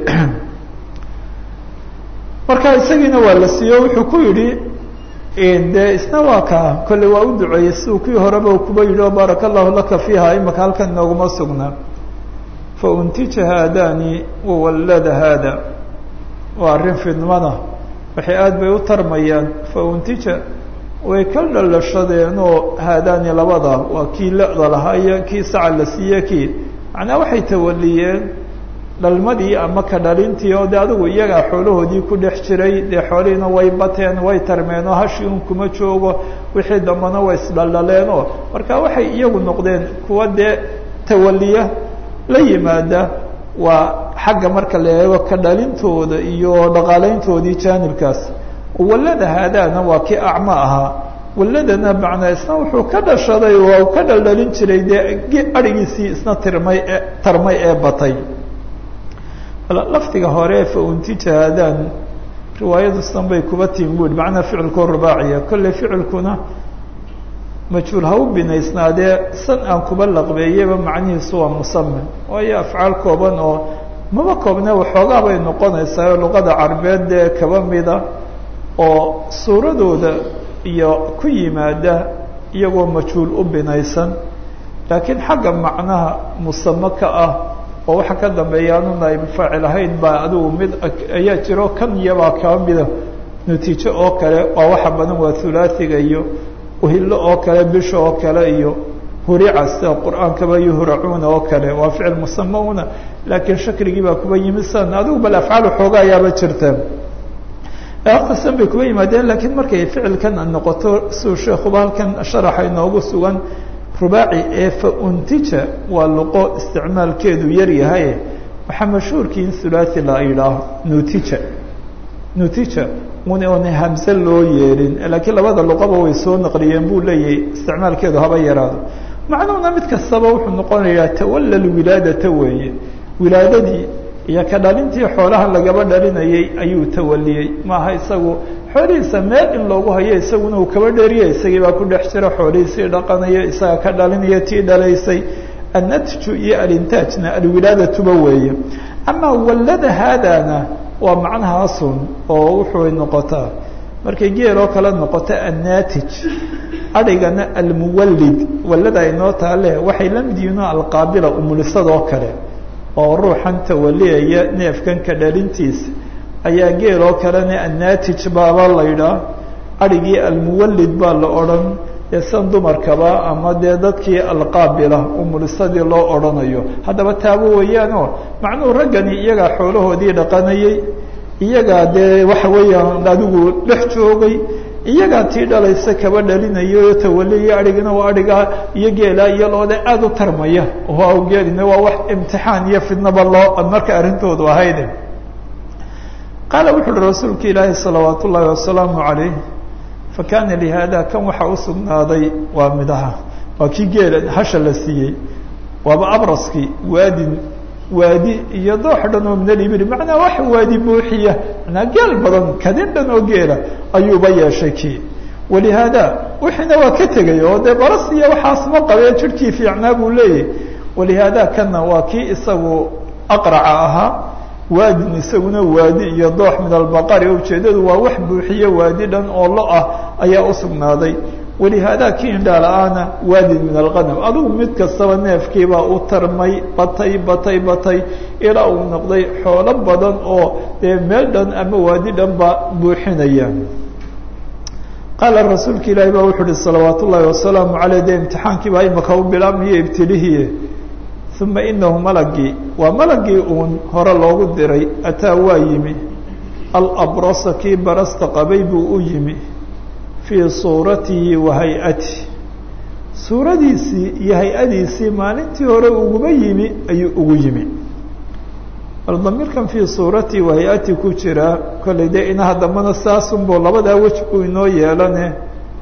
marka isagiina waa la siiye wuxuu ku yidhi de isna waa kaa kolley waa u duceeyey siduu kii horeba kuba yidhi o baaraka allahu laka fiiha imaka halkan inooguma sugnaa fa untija haadani wawallada haada waa arrin fidmada waxay aada bay u tarmayaan fa untija way ka dhalashadeen oo haadaani labada waa kii la-da lahaa iyo kii saca la siiye kii macnaa waxay tawaliyeen dhalmadii ama ka dhalintii oo de adigu iyagaa xoolahoodii ku dhex jiray dee xoolihiina way bateen way tarmeen oo hashii un kuma joogo wixii dambana way isdhaldhaleen oo marka waxay iyagu noqdeen kuwa dee tawaliya la yimaada waa xagga marka la eego ka dhalintooda iyo dhaqaaleyntoodii jaanibkaas wallada haadaana waa kii acmo ahaa walladana macnaa isna wuxuu ka dhashaday waa ka dhaldhalin jiray dee adhigiisii isna tirmay ee tarmay ee batay lafdiga hore fa untija haadaan riwaayadu san bay kuba timi bu macnaa ficilkoo rubaaciya kolley ficilkuna majhuul ha u binaysnaadee san aan kuba laqbeeyaba macnihiisu waa musame waayo afcaal kooban oo maba koobne waxoogaa bay noqonaysaa oo luqada carbeed dee kaba mida oo suuradooda iyo ku yimaada iyagoo majhuul u binaysan laakiin xagga macnaha musame ka ah oo waxa ka dambeeya anu naayb faacil ahayn baa adigu mid ayaa jiro kan iyabaa kaba mida natiijo oo kale waa waxa badan waa hulaasiga iyo uhillo oo kale bisha oo kale iyo hurica sida qur-aankaba yuhracuuna oo kale waa ficil musamauna laakiin shakrigii baa kuba yimid san adigu bal afcaal xooga ayaaba jirta waqtisan bay kuba yimaadeen lakiin markay ficilkan noqoto siuu sheekuba halkan sharaxa inoogu sugan rubaaci ee fa-untija waa luqo isticmaalkeedu yar yahay waxaa mashhuurkii in hulaasi la yidhaaho nutija nutija una hamse loo yeelin laakiin labada luqaba way soo naqliyeen buu leeyahay isticmaalkeedu haba yaraado macnuhuna mid kastaba wuxuu noqonayaa tawalla wilaadata weeye wilaadadii iyo ka dhalintii xoolaha lagaba dhalinayay ayuu tawaliyey maaha isagu xoolihiisa meel in loogu hayo isaguna uu kaba dheeriya isagii baa ku dhex jira xoolihiisii dhaqanayo isaga ka dhalinaya tii dhalaysay annatju iyo alintaajna alwilaadatuba weeye amaa wallada haadana waa macnahaasun oo wuxuu noqotaa markay geeloo kale noqoto annatij adhigana almuwallid wallada inoo taale waxay la mid yihiin alqaabila umulisadoo kale oo ruuxan tawaliyaya neefkan ka dhalintiisa ayaa geeloo kalena annatij baaba laydhaa adhigii almuwallid baa la odhan ee san dumarkaba ama dee dadkii alqaabila umulisadii loo odhanayo haddaba taabo weeyaanoo macnuhu raggani iyagaa xoolahoodii dhaqanayay iyagaa dee waxa weeyaan adigu dhex joogay iyagaa tii dhalaysa kaba dhalinayo tawaliya adhigina waa adhigaa iyo geelaa iyo loode aada u tarmaya oo geelina waa wax imtixaan iyo fidnaba loo marka arrintoodu ahayde qaala wuxu uhi rasuulka ilaahi salawaat ullaahi wasalaamu calayh fakana lihada kan waxaa usugnaaday waa midhaha waa kii geela hasha la siiyey waaba abraskii waadin waadi iyo doox dhan oo min alibili macnaa wax waadi buuxiya manaa geel badan kadin dhan oo geela ayuuba yeeshay kii walihaada wixiina waa ka tegay oo dee baras iyo waxaas ma qabee jirhkii fiicnaa buu leeyahy walihaada kanna waa kii isagu aqraca ahaa waadin isaguna waadi iyo doox min albaqari ujeedadu waa wax buuxiye waadi dhan oo lo ah ayaa usugnaaday walihaada kii indhaala-aana waadin min alqanam adugu mid kastaba neefkiibaa u tarmay batay batay batay ilaa uu noqday xoolo badan oo dee meel dhan ama waadi dhan ba buuxinaya qaala rasuulka ilaahi baa wuxu uhi salawaat ullaahi wasalaamu caleyh dee imtixaankii baa imaka u bilaabmayo ibtilihii uma inahu malagii waa malagii uun hore loogu diray ataa waa yimi alabrasa kii barasta qabay buu u yimi fii suuratihi wa hay-atihi suuradiisii iyo hay-adiisii maalintii hore uguma yimi ayuu ugu yimi bal damiirkan fii suuratihi wa hay-atihi ku jiraa kollay dee inaha dambana saasunbo labadaa wej buu inoo yeelane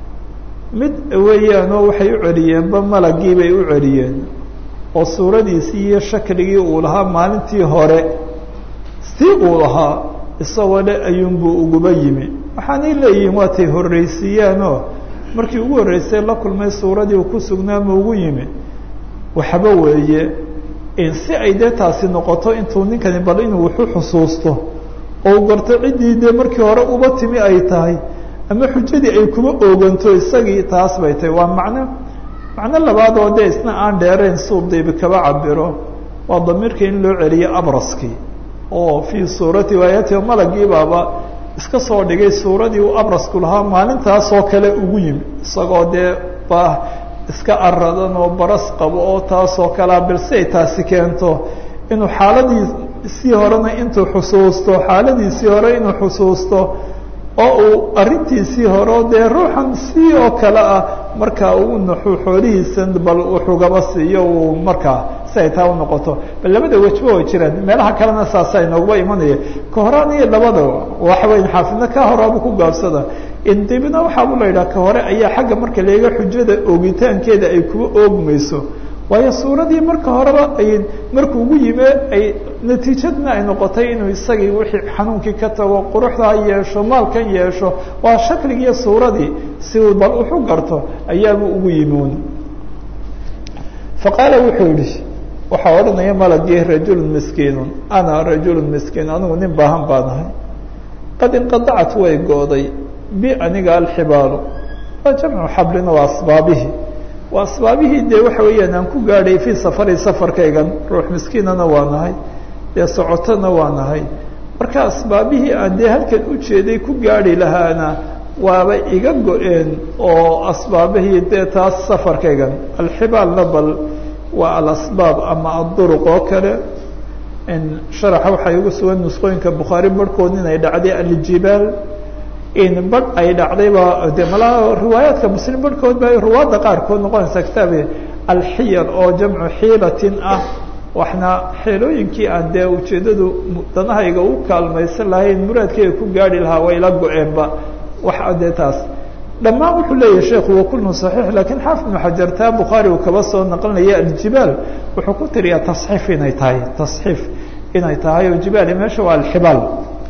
mid weeyaanoo waxay u celiyeenba malagii bay u celiyeen oo suuradiisii iyo shakligii uu lahaa maalintii hore sii uu lahaa isagoo le ayuunbuu uguba yimi waxaanay leeyihiin waatay horreysiiyaanoo markii ugu horreysay la kulmay suuradii uu ku sugnaa ma ugu yimi waxba weeye si ay dee taasi noqoto intuu ninkani bal inuu wuxu xusuusto oo u garto ciddii dee markii hore uba timi ay tahay ama xujadii ay kuma ooganto isagii taas bay tahay waa macno macno labaad oo dee isna aan dheerayn suu diibi kaba cabiro waa damiirka in loo celiyo abraskii oo fii suurati waayatihi malagii baaba iska soo dhigay suuradii uu abrasku lahaa maalintaasoo kale ugu yimi isagoo dee ba iska aradan oo baras qabo oo taasoo kalea balse ay taasi keento inuu xaaladiisii horena intuu xusuusto xaaladiisii hore inuu xusuusto oo uu arrintiisii hore dee ruuxan si oo kale ah markaa uu naxu xoolihiisan bal wuxugaba siiyo uu markaa si ay taa unoqoto bal labada wejba way jiraan meelaha kalena saasa inooguba imanaya ka horaan iyo labada waxa weya xaafidna ka horaaba ku gaabsada dibna waxaabu la yidhaha ka hore ayaa xagga marka leega xujada oogitaankeeda ay kuwa oogmayso waayo suuradii marka horeba ay markuu ugu yime ay natiijadna ay noqotay inuu isagii wixii xanuunkii ka tago quruxdaa yeesho maalkan yeesho waa shakligiiyo suuradii si uu bal wuxu garto ayaabuu ugu yimi faqaala wuxuu yihi waxaa odhanaya malagii rajulun miskiinun ana rajulun miskiin anigu nin baahan baan ahay qad inqadacat way go'day bi aniga alxibaalu waa jamcu xablina waa asbaabihii waa asbaabihii dee waxa weeyaan aan ku gaadhay fii safari safarkaygan ruux miskiinana waa nahay dee socotona waa nahay marka asbaabihii aan dee halkan ujeeday ku gaadhi lahaana waaba iga go-een oo asbaabihii dee taas safarkaygan alxibaalna bal waa alasbaab ama adduruq oo kale sharaxa waxaa igu sugan nusqooyinka bukhaari barhkood inay dhacday aljibaal in badh ay dhacdayba de malaa riwaayaadka muslim barhkood ba ruwaadda qaarkood noqonaysa kitaabi alxiyal oo jamcu xiilatin ah waxna xeelooyinkii aan dee ujeeddadu danahayga u kaalmaysan lahayn muraadkeyga ku gaadhi lahaa way la go-eenba wax dee taas dhammaan wuxuu leeyahay sheekhu wa kullu صaxiix lakiin xaafid ibnu xajar taa bukhaari uu kaba soo naqlinaya aljibaal wuxuu ku tiriyaa tasxiif inay tahay tasxiif inay tahay oo jibaali meesha waa alxibaal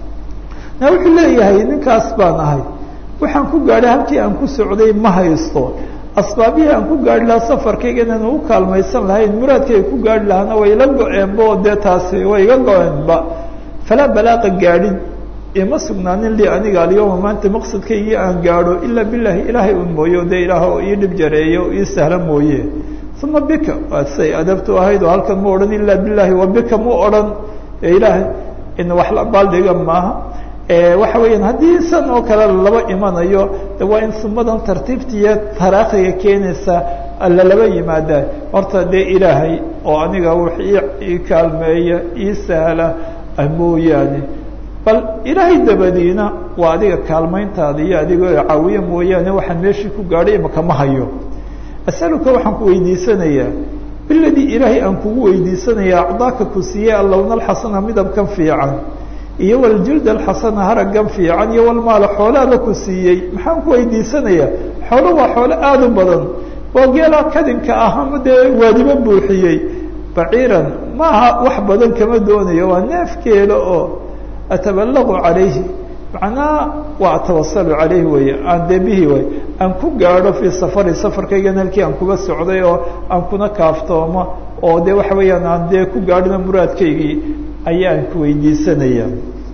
na wuxuu leeyahay ninkaas baan ahay waxaan ku gaadhay halkii aan ku socday ma haysto asbaabihii aan ku gaari lahaa safarkayga inaan u kaalmaysan lahayn muraadkayga ku gaari lahaana way ila go-eenba oo dee taasi way iga go-eenba falaa balaaqa gaadhin ima sugnaanin lii aniga alyawma maanta maqsadkaygii aan gaadho ilaa bilaahi ilaahay un mooye o dee ilaah oo ii dhib jareeyo o ii sahla mooye uma bika waad say adabtu ahayd oo halkan ma odhan ilaa bilaahi wa bika mu odhan ee ilaahay in wax la baaldhiga maaha waxa weeyaan haddii san oo kale laba imanayo de waa in sumadan tartiibtiiyo taraakhiga keenaysa lalaba yimaada horta dee ilaahay oo aniga wax ii kaalmeeya ii sahla mooyaane bal ilaahay dabadiina waa adiga kaalmayntaada iyo adigoo caawiye mooyaane waxaan meeshii ku gaadhay imaka ma hayo asaluka waxaan ku weydiisanayaa biladii ilaahay aan kugu weydiisanaya acdaaka ku siiyey allowna alxasana midabkan fiican iyo waljild alxasana haragan fiican iyo walmaala xoolaaba ku siiyey maxaan ku weydiisanayaa xoolo waa xoolo aada u badan waa geelaa kadinka ah ama dee waadibo buuxiyey baciiran maaha wax badan kama doonayo waa neef geelo oo atabalagu calayhi macnaha waa atawasalu calayhi weeye aan dee bihi way aan ku gaadho fii safari safarkaygan halkii aan kuga socday oo aan kuna kaaftoomo oo dee waxa weeyaan aan dee ku gaadhina muraadkaygii ayaan ku weydiisanaya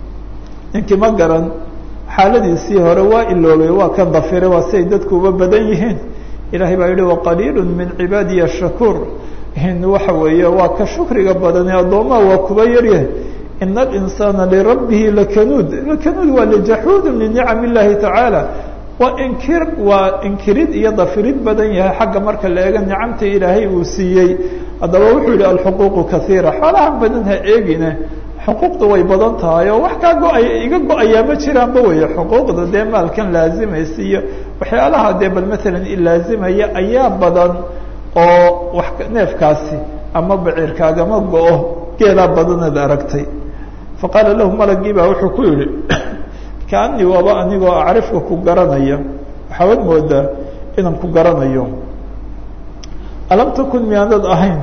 ninkii ma garan xaaladiisii hore waa iloobay waa kan dafire waa siay dadku uba badan yihiin ilahay baa yihi waqaliilu min cibaadiya shakuur waxa weeye waa ka shukriga badane addoomaha waa kuba yaryahay ina alinsaana lirabbihi lakanuud lakanuud waa lijaxuud linicam illahi tacaala waa inkir waa inkirid iyo dafirid badan yahay xagga marka la eega nicamta ilaahay uu siiyey haddaba wuxuu yihi alxuquuqu kaiira xoolahan badan ha eegine xuquuqda way badan tahay oo wax kaa go-ay iga go-ayaa ma jiraanba weeye xuquuqda dee maalkan laazimaysa iyo waxyaalaha dee bal maalan ilaazimaya ayaa badan oo wax neefkaasi ama baciirkaagama go-o geelaa badanaad aragtay faqaala lahu malagii baa wuxuu ku yihi kaanii waaba anigoo acrifka ku garanaya waxaawad moodaa inaan ku garanayo alam takun miyaanad ahayn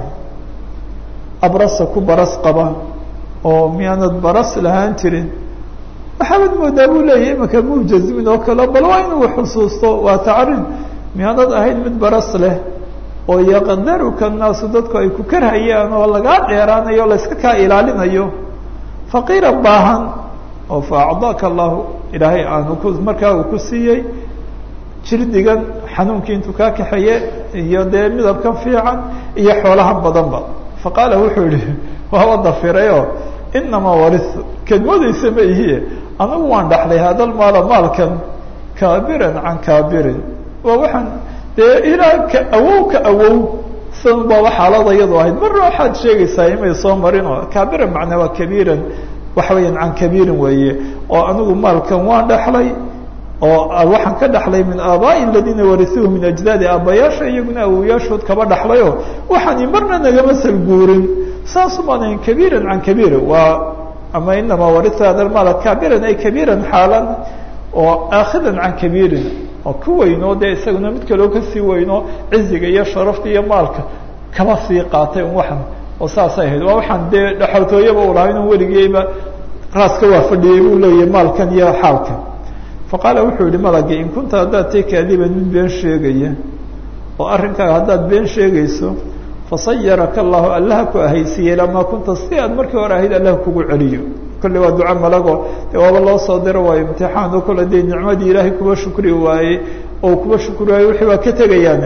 abrasa ku baras qaba oo miyaanad baras lahaan jirin waxaawad moodaa buu leeyahy imanka mujazmin oo kale bal waa inuu xusuusto waa tacrin miyaanad ahayn mid baras leh oo yaqdaruka naasu dadku ay ku karhayaan oo lagaa dheeraanayo o layska kaa ilaalinayo faqiira baahan oo fa acdaaka allahu ilaahay aanu ku markaa uu ku siiyey jirdigan xanuunkii intuu kaa kaxeeye iyo dee midabkan fiican iyo xoolahan badanba faqaala wuxuu yihi waaba dafirayoo inamaa waritu kedmadaysa ma ihiye anigu waan dhaxlay hadal maala maalkan kaabiran can kaabirin waa waxaan dee ilaa ka awow ka awow san baaba xaalada iyadu ahayd marna waxaad sheegaysaa imay soo marin oo kaabiran macnaa waa kabiiran waxa weeyaan can kabiirin weeye oo anigu maalkan waan dhaxlay oo waxaan ka dhaxlay min aabaa'i aladiina warisuuhu min ajdaadi aabbayaasha iyaguna awowayaashood kaba dhaxlayo waxaani marna nagama salguurin saasumaanayn kabiiran can kabiir waa ama inamaa warisa hada maala kaabiran ay kabiiran xaalan oo aakhidan can kabiirin oo ku weyno dee isaguna mid kaleo kasii weyno ciziga iyo sharafta iyo maalka kaba sii qaatay un waxan oo saasay ahayd waa waxaan dee dhaxaltooyaba u lahaa inuu weligeyba raaska waa fadhiyey buu leeyahay maalkan iyo xaalkan faqaala wuxuu yihi malagii in kunta haddaad tay kaadiban mid been sheegaya oo arrinkaaga haddaad been sheegayso fasayaraka allahu allaha ku ahaysiiyey lamaa kunta si aad markii hore ahayd allah kugu celiyo kolle waa duco malago dee waaba loo soo diro waayo imtixaan oo kale dee nicmadii ilaahay kuba shukri waayey oo kuba shukri waayey wixii waa ka tegayaane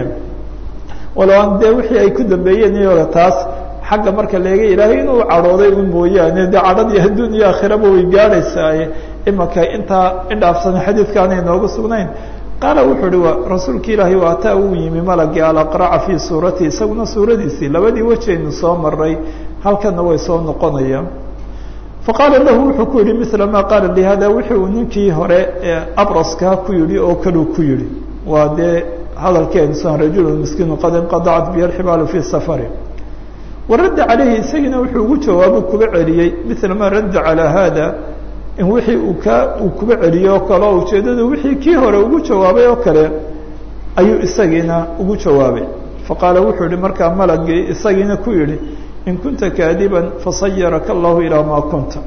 walow aan dee wixii ay ku dambeeyeen iyaga taas xagga marka leega ilaahay inuu cadhooday un mooyaane dee cadhadii adduun iyo aakhiraba way gaadhaysaaye imanka intaa indhaafsan xadiidkaanay noogu sugnayn qaala wuxuu uhi waa rasuulka ilaahay waataa uu yimi malagii alaqraca fii suuratihi isaguna suuradiisii labadii wejaynu soo maray halkana way soo noqonayaan faqaala lahu wuxuu ku yihi mila maa qaala li hada wixii uu ninkii hore ee abraskaa ku yihi oo kaleu ku yihi waa dee hadalkeedusan rajulu miskiinu qad inqadacat bihi alxibaalu fii safari waradda calayhi isagiina wuxuu ugu jawaabu kuba celiyey mila maa radda calaa hada in wixii uu kaa uu kuba celiyey oo kale oo ujeeddadu wixii kii hore ugu jawaabay oo kale ayuu isagiina ugu jawaabay faqaala wuxuu yihi markaa malagii isagiina ku yihi in kunta kaadiban fasayaraka allahu ilaa maa kunta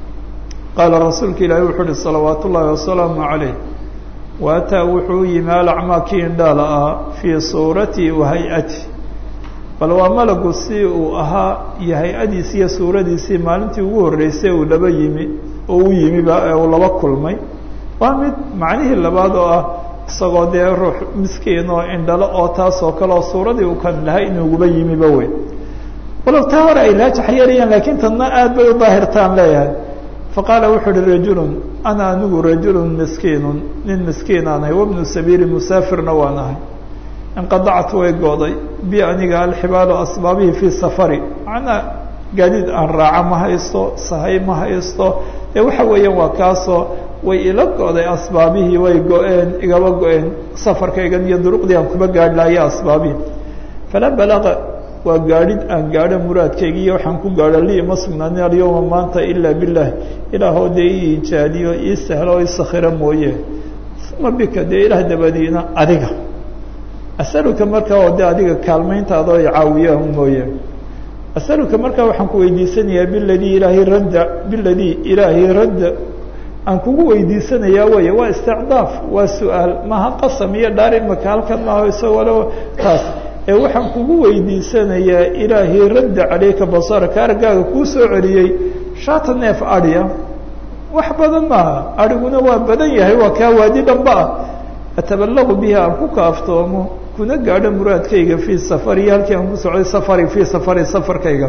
qaala rasuulka ilaahi wuxuu uhi salawaat ullaahi wasalaamu calayh waataa wuxuu yimi alacmaa kii indhaala ah fii suuratii wa hay-ati bal waa malagu si uu ahaa iyo hay-adiisi iyo suuradiisii maalintii ugu horreysay uu laba yimi oo u yimiba ee uu laba kulmay waa mid macnihii labaad oo ah isagoo dee ruux miskiin oo indhalo oo taas oo kale oo suuradii uu kan lahay inuuguba yimiba wey walow taa hore ay raajax yeelayaan laakiin tadna aad bay u daahirtaan leeyahay faqaala wuxuu uhi rajulun ana anigu rajulun miskiinun nin miskiinaan ahay wabnu sabiili musaafirna waan ahay inqadactu way gooday bi aniga alxibaalu asbaabihii fii safari macnaa gaadiid aan raaca ma haysto sahay ma haysto ee waxa weeyaan waa kaasoo way ila go'day asbaabihii way go-een igaba go-een safarkaygan iyo duruqdii aan kuba gaadh lahayo asbaabihii falaa balaqa waa gaadhid aan gaadho muraadkayga iyo waxaan ku gaadho li ima sugnaanin alyawma maanta ilaa bilah ilaahoo dee ii ijaadiyo ii sahlo o isakhiro mooye uma bika dee ilaah dabadiina adiga asaluka markaa oo de adiga kaalmayntaada o caawiya mooye asaluka markaa waxaan ku weydiisanayaa biladii ilaahay radda biladii ilaahay radda aan kugu weydiisanayaa wey waa isticdaaf waa su-aal maha qasam iyo dhaar imaka halkan maaho isagoo taas ee waxaan kugu weydiisanayaa ilaahay radda caleyka basaraka argaaga kuu soo celiyey shaata neef adhiya wax badan maaha adhiguna waa badan yahay waa kaa waadi dhanba ah ataballaqu bihi aan ku kaaftoomo kuna gaadho muraadkayga fii safari halkii aan ku socday safari fii safari safarkayga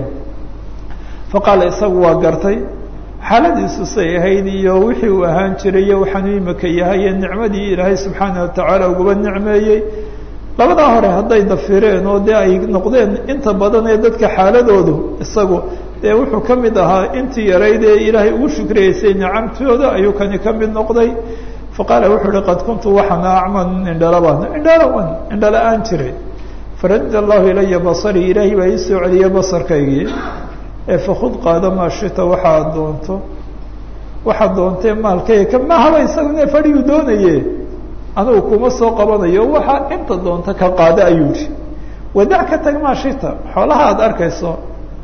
faqaala isagu waa gartay xaaladiisu say ahayd iyo wixii uu ahaan jiray iyo waxaanu imika yahay iyo nicmadii ilaahay subxaana watacaala uguba nicmeeyey labadaa hore hadday dafireen oo dee ay noqdeen inta badan ee dadka xaaladoodu isagu dee wuxuu ka mid ahaa intii yarayd ee ilaahay ugu shukriyeysay nicamtooda ayuu kani ka mid noqday faqaala wuxuu uhi qad kuntu waxaan acman indhalabaan indhalawan indhala-aan jiray faradda allahu ilaya basarii ilaahay baa ii soo celiyay basarkaygii ee fakud qaado maa shita waxaad doonto waxaad doontee maalkayga ka mahaba isagu ne fadhiguu doonaye anugu kuma soo qabanayo waxaa inta doonta ka qaado ayuu yihi wadac ka tag maa shita xoolaha aad arkayso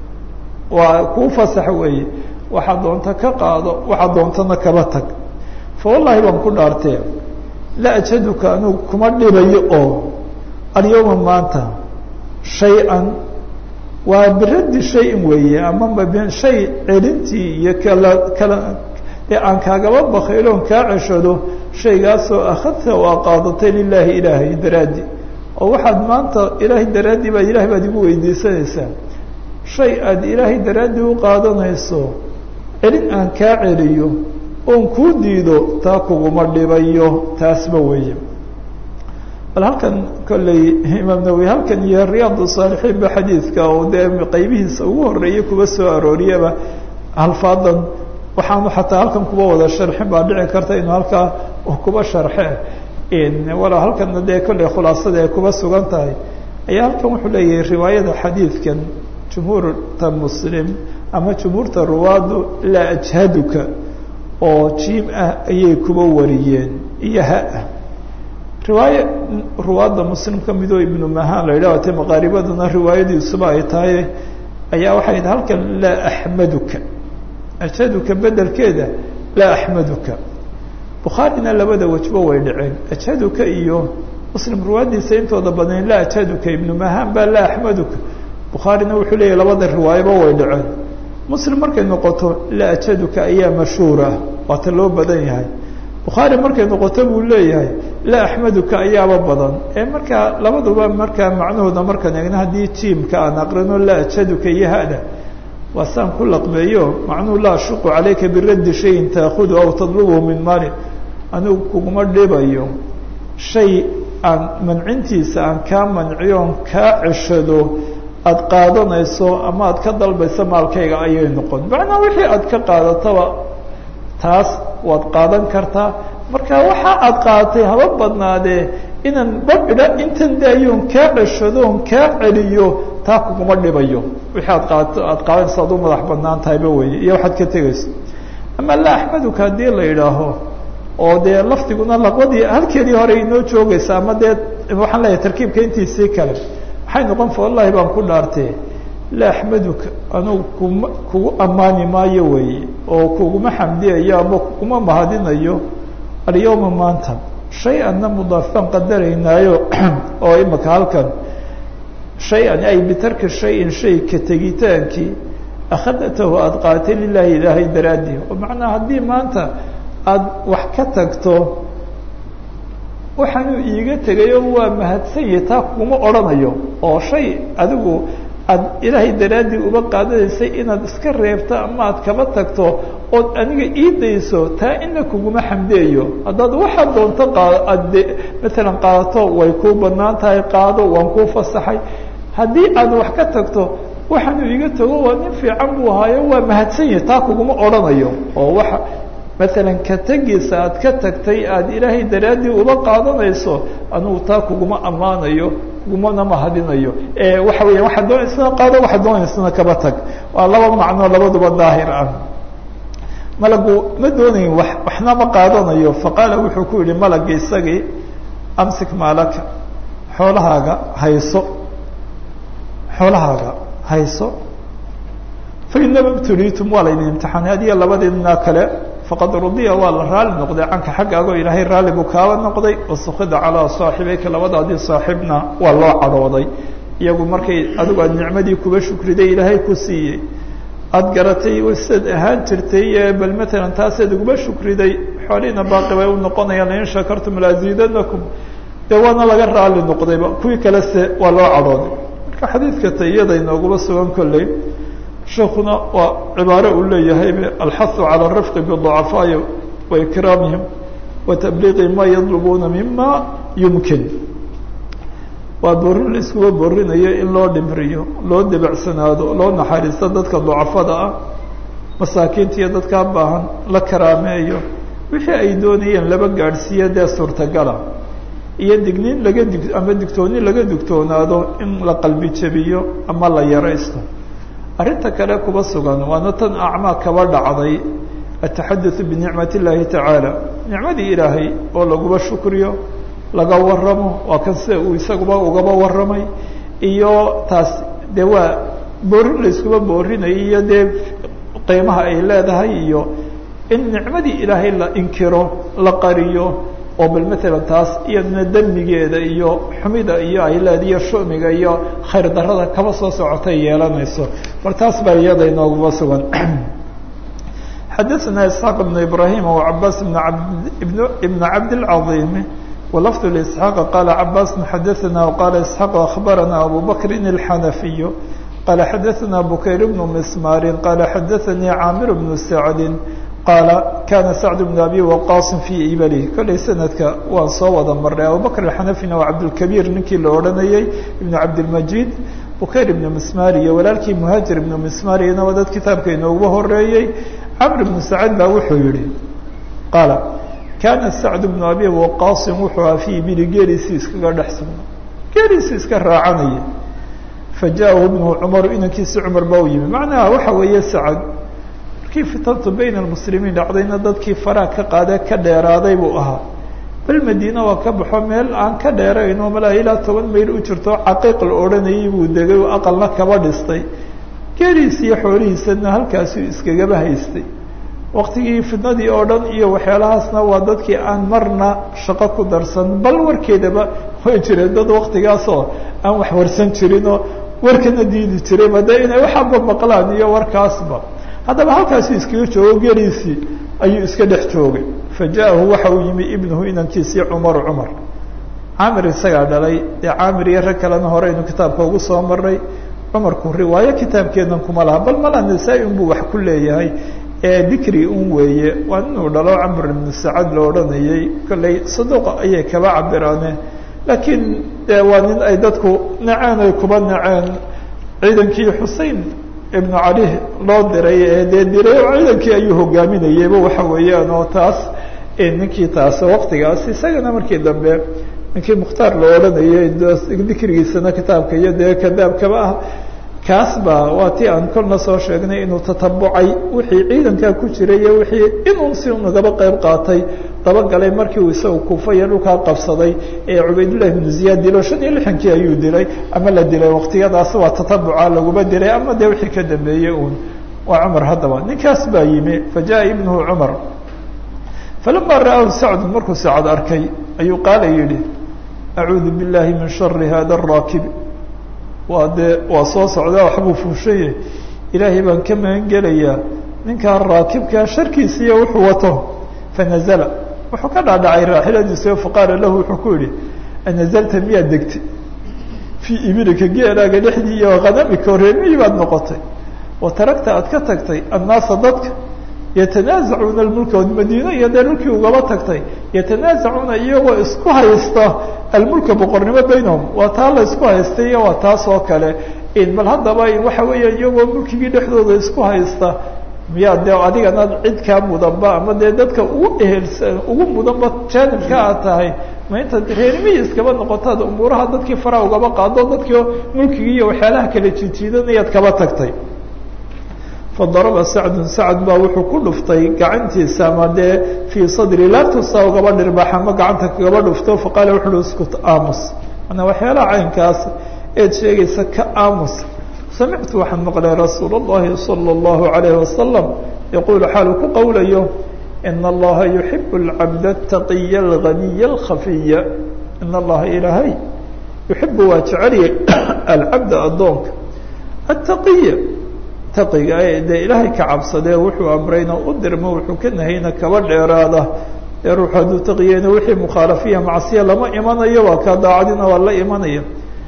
waa kuu fasax weeye waxaad doonta ka qaado waxaad doontana kaba tag fa wallahi baan ku dhaartee la ajaduka anugu kuma dhibayo oo alyawma maanta shay-an waa biraddi shayin weeye ama shay celintii iyo kala kala ee aan kaagaba bakayloon kaa ceshado shaygaasoo akhadta oo a qaadatay lilaahi ilaahay daraaddi oo waxaad maanta ilaahay daraaddii baad ilahay baad igu weydiisanaysaa shay aad ilaahay daraaddii u qaadanayso celin aan kaa celiyo oon kuu diido taa kuguma dhibayo taasba weeye bal halkan kolley imaam nawowi halkan iyo riyaad saalixiin ba xadiidka oo dee qaybihiisa ugu horeeyay kuba soo arooriyaba alfaadan waxaanu xataa halkan kuba wada sharxin baa dhici karta inuu halkaa kuba sharxe walow halkana dee kolley khulaasada ay kuba sugan tahay ayaa halkan wuxuu leeyahay riwaayada xadiidkan jumhuurta muslim ama jumhuurta ruwaadu laa ajhaduka oo jiim ah ayay kuba wariyeen iyo ha-ah riwaaye ruwaadda muslim ka midoo ibnu mahaan la yidhah te maqaaribaduna riwaayadiisuba ay tahay ayaa waxay yidhi halkan laa axmaduka ajhaduka bedelkeeda laa axmaduka bukhaarina labada wejba way dhaceen ajhaduka iyo muslim riwaayadiisa intooda badnayn laa ajhaduka ibnu mahaan baa laa axmaduka bukhaarina wuxuu leeyahy labada riwaayaba way dhaceen muslim markay noqoto laa ajhaduka ayaa mashhuur ah waata loo badan yahay bukhaari markay noqoto buu leeyahay laa axmaduka ayaaba badan ee markaa labaduba markaa macnahooda markaan eegno haddii jiimka aan aqrino laa ajhaduka iyo hada waa saan ku laqbeeyo macnuhu laa ashuqu calayka biraddi shayin taakudu aw tadlubuhu min maalin anigu kuguma dhibayo shay aan mancintiisa aan kaa manciyo on kaa ceshado aada qaadanayso ama aad ka dalbayso maalkayga ayay noqon macnaa wixii aad ka qaadataba taas waad qaadan kartaa marka waxa aad qaadatay haba badnaadee inaan badhidha intan daayoon kaa ceshado on kaa celiyo taa kuguma dhibayo wixii aad qaadato aad qaadanayso ad u madax badnaan tahayba weeye iyo waxaad ka tegayso ama laa axmaduka haddii la yidhaaho oo dee lafdiguna laqwadii halkeedii hore inoo joogaysa ama dee waxaan leeyahay tarkiibka intiisii kale waxay noqon fa wallahi baan ku dhaartee la axmaduka anugu kuma kugu ammaani maayo weeye oo kuguma xamdiyayo ama kuguma mahadinayo alyawma maanta shay-anna mudaafaan qadaraynaayo oo imaka halkan shay-an ay bitarki shayin shay ka tegitaankii akhadatahu aada qaatay lilaahi ilaahay daraadii oo macnaa haddii maanta aada wax ka tagto waxaanuu iiga tegayo waa mahadsanyahi taa kuguma odhanayo oo shay adigu aad ilaahay daraaddii uba qaadanaysay inaad iska reebto ama aad kaba tagto ood aniga ii dayso taa ina kuguma xamdeeyo haddaad waxaad doonto qaad aad de matalan qaadato way kuu banaan tahay qaado waan kuu fasaxay haddii aad wax ka tagto waxaanu iga tago waa nin fiican buu ahaayo waa mahadsanyahi taa kuguma odhanayo oo waxa maalan ka tegiisa aad ka tagtay aada ilaahay daraaddii uba qaadanayso anugu taa kuguma ammaanayo kugumana mahadinayo waxa weya waxaad doonaysana qaado waxaad doonaysana kaba tag waa laba macnoo labaduba daahir ah malagu ma doonayin wa waxna ma qaadanayo faqaala wuxuu ku yihi malagi isagii amsik maalaka xoolahaaga hayso xoolahaaga hayso fainama btuliitum waa laydin imtixaanay adiga labadiina kale faqad rudiya waa la raali noqday canka xaggaago ilaahay raalli buu kaaba noqday wasukida calaa saaxibayka labadaadii saaxiibna waa loo cadhooday iyagu markay adigu aad nicmadii kuba shukriday ilaahay ku siiyey aada garatay sidaad ahaan jirtay bal matalan taasaad uguma shukriday xoolihiina baaqi bay u noqonayaan lain shakartum laaziidanakum dee waana laga raali noqdayba kuwii kale se waa loo cadhooday marka xadiidka tayada inooguma sugan kolley sheekuna waa cibaaro uu leeyahay alxahu calى الrifqi bضucafaa'i waikraamihim watabliiqi ma yadlubuuna mima yumkin waa borin la iskuba borinayo in loo dhimriyo loo debacsanaado loo naxariisto dadka ducafada ah masaakiinta iyo dadkaa baahan la karaameeyo wixii ay doonayeen laba gaadhsiiyo dee suurtagala iyo digniin laga dig ama digtooni laga digtoonaado in la qalbi jebiyo ama la yaraysto arrinta kale kuba sugan waana tan acmaa kaba dhacday ataxadutثu binicmat اllaahi tacaala nicmadii ilaahay oo laguba shukriyo laga waramo waa kan sida uu isaguba ugaba waramay iyo taas dee waa boorin la iskuba boorinayo iyo dee qiimaha ay leedahay iyo in nicmadii ilaahay la inkiro la qariyo oo bal matalan taas iyadna demigeeda iyo xumida iyo ay leeda iyo shumiga iyo khayr darada kaba soo socotay yeelanayso bal taas baa iyada inooguma sugan xadaثna isxaaq بn ibrahim وcabaas ibn cabdالcaظim walafd لإسحاaq qala cabaas xadaثna qala isxaaq akhbarana abu bakri الxanafiy qala xadaثna bukayr bn mismari qala xadaثanii caamir bn sacdi qaala kana sacd bn abi waqaasin fii ibalihi kollay sanadka waan soo wada marnay abubakr alxanafina waa cabdulkabiir ninkii la odhanayey ibnu cabdilmajid bukayr ibnu mismari iyo walaalkii muhaajir ibnu mismariyana waa dad kitaabka inooguba horeeyey camr ibnu sacad baa wuxuu yihi qaala kana sacd bnu abi waqaasin wuxuu aha fii ibili geeliisii iskaga dhex sugnaa geeliisii iska raacanaya fajaahu ibnu cumaru inankiisi cumar baa u yimi macnaha waxa weeye sacad markii fitantu bayna almuslimiin dhacdayna dadkii faraa ka qaadee ka dheeraaday buu ahaa bal madiina waa ka baxo meel aan ka dheerayno malaa ilaa toban mayl u jirto caqiiq la odhanayay buu degay oo aqalna kaba dhistay geeliis iyo xoolihiisana halkaasuu iskagaba haystay waktigii fitnadii oo dhan iyo waxyaalahaasna waa dadkii aan marna shaqo ku darsan bal warkeedaba way jireen dad waktigaasoo aan wax warsan jirinoo warkana diidi jirayba dee inay waxaaba maqlaan iyo warkaasba haddaba halkaasuu iskaga joogo geliisii ayuu iska dhex joogay faja'ahu waxa uu yimi ibnuhu inankiisii cumaru cumar caamir isagaa dhalay dee caamir iyo rag kalena horeynu kitaabka ugu soo marnay cumarku riwaayo kitaabkeenan kuma laha bal mala nasaa-i unbuu wax ku leeyahay ee dikri un weeye waa inuu dhalo camr ibnu sacad la odhanayay kolley saduuqa ayay kaba cabiraane laakiin dee waa nin ay dadku naceen ay kuba naceen ciidankii xusein ibnu cali loo diray ee dee diray ciidankii ayuu hogaaminayeyba waxa weeyaan oo taas ninkii taas waktigaas isagana markii dambe ninkii mukhtaar la odhanayay dikrigiisana kitaabka iyo dee kadaabkaba ah kaas baa waa tii aan kolna soo sheegnay inuu tatabucay wixii ciidankaa ku jiray iyo wixii inuu si nagaba qayb qaatay dabagalay markii uu isaga kuufa iyo dhulkaa qabsaday ee cubaydullahi ibnu ziyaad dilo shan iyo lixankii ayuu dilay ama la dilay waqtiyadaas waa tatabuca laguma dilay ama dee wixii ka dambeeyey uun waa cumar haddaba ninkaas baa yimi fajaءa ibnuhu cumar falama ra'aahu sacdu markuu sacad arkay ayuu qaala yidhi acuudu biاllahi min shari hada الraakib waa dee waa soo socdaa waxbuu fuushanye ilaahay baan ka magan gelayaa ninkaa raakibkaa sharkiisiiyo wuxuu wato fanazla wuxuu ka dhaadhacay raaxiladiisa faqaala lahu wuxuu ku yihi anazalta miyaad degtay fii ibilika geelaaga dhexdii iyo hanamika reemihii baad noqotay wa taragta aad ka tagtay annaasa dadka yatanaazacuuna almulka od madiino iyo dee dhulkii ugaba tagtay yatanaazacuuna iyagoo isku haysta almulka boqornimo baynahum waa taa la isku haystay iyo waa taas oo kale bal haddaba waxa weeya iyagoo mulkigii dhexdooda isku haysta miyaa dee adigana cid kaa mudanba ama dee dadka ugu ehelsan ugu mudanba jaanibka aad tahay ma intaad reerimihii iskaba noqotaad umuuraha dadkii fara ugaba qaado dadkii mulkigii iyo waxyaalaha kala jijiidanayaad kaba tagtay fadaraba sacdun sacd baa wuxuu ku dhuftay gacantiisa ama dee fii sadri laabtuusaa ugaba dhirbax ama gacanta kagaba dhufto faqaala wuxu uhi iskut aamus manaa waxyaalaha caynkaas eed sheegaysa ka aamus samictu waxaan maqlay rasuul اllahi salى اllahu عalayh wasalam yaquulu xaalu ku qowlayo ina allaha yuxibu اlcabda الtaqiya اlganiya اlkhafiya ina allaha ilaahay yuxibu waa jeceliyay alcabda addoonka aلtaqiya taqiga dee ilaahay ka cabsadee wuxuu amrayna u dirmo wuxuu ka nahayna kaba dheeraada ee ruux hadduu taqiyeyna wixii mukhaalafiya macsiya lama imanayo waa kaa daacadina waa la imanaya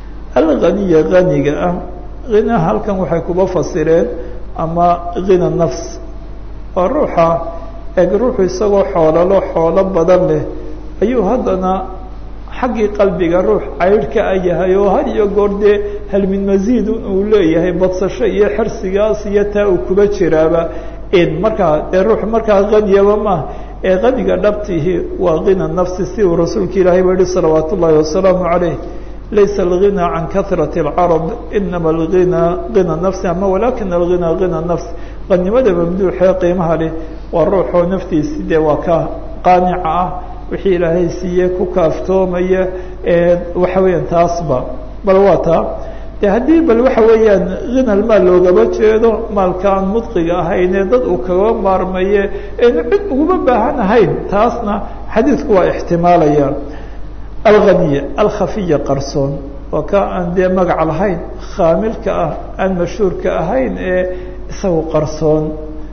alganiya ganiga ah hina halkan waxay kuba fasireen ama hina nafs waa ruuxa eg ruuxu isagoo xoolalo xoolo badan leh ayuu haddana xaggii qalbiga ruux caydhka a yahay oo had iyo goor dee hal min masiidun uu leeyahay badsasho iyo xersigaas iyo taa uu kuba jiraaba markaa dee ruux markaa haniyaba maaha ee haniga dhabtihi waa hina nafsi si uu rasuulka ilaahay ba yihi salawaat ullaahi wasalaamu calayh laysa alghina can kahrati اlcarab inama alghina hina nafsi ama walakina alghina hina nafs qanimada mamduuxee qiimaha leh waa ruuxoo naftiisi dee waa ka qaanica ah wixii ilaahay siiye ku kaaftoomaya waxa weeyaan taasba bal waa taa de haddii bal waxa weeyaan hinal maal loogaba jeedo maalka aan mudqiga ahaynee dad uu kaga maarmaye eenu cid uguma baahan ahayn taasna xadiidku waa ixtimaalaya alghaniya alkhafiya qarsoon waa ka aan dee magac lahayn khaamilka ah aan mashhuurka ahayn ee isagu qarsoon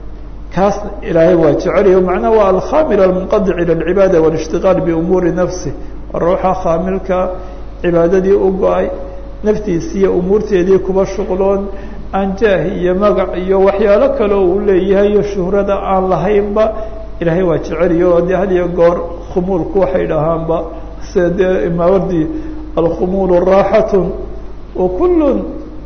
kaas ilaahay waa jeceliyo macnaha waa alkhamil almunqadic ila alcibaada walishtiqaal biumuuri nafsi ruuxa khaamilka cibaadadii u go-ay naftiisiiyo umuurteedii kuba shuqloon aan jaah iyo magac iyo waxyaalo kale uu leeyahay iyo shuhrada aan lahaynba ilaahay waa jeceliyo oo dee had iyo goor khumuulku waxay dhahaanba sida dee imaawardi alkhumuulu raaxatun wa kullun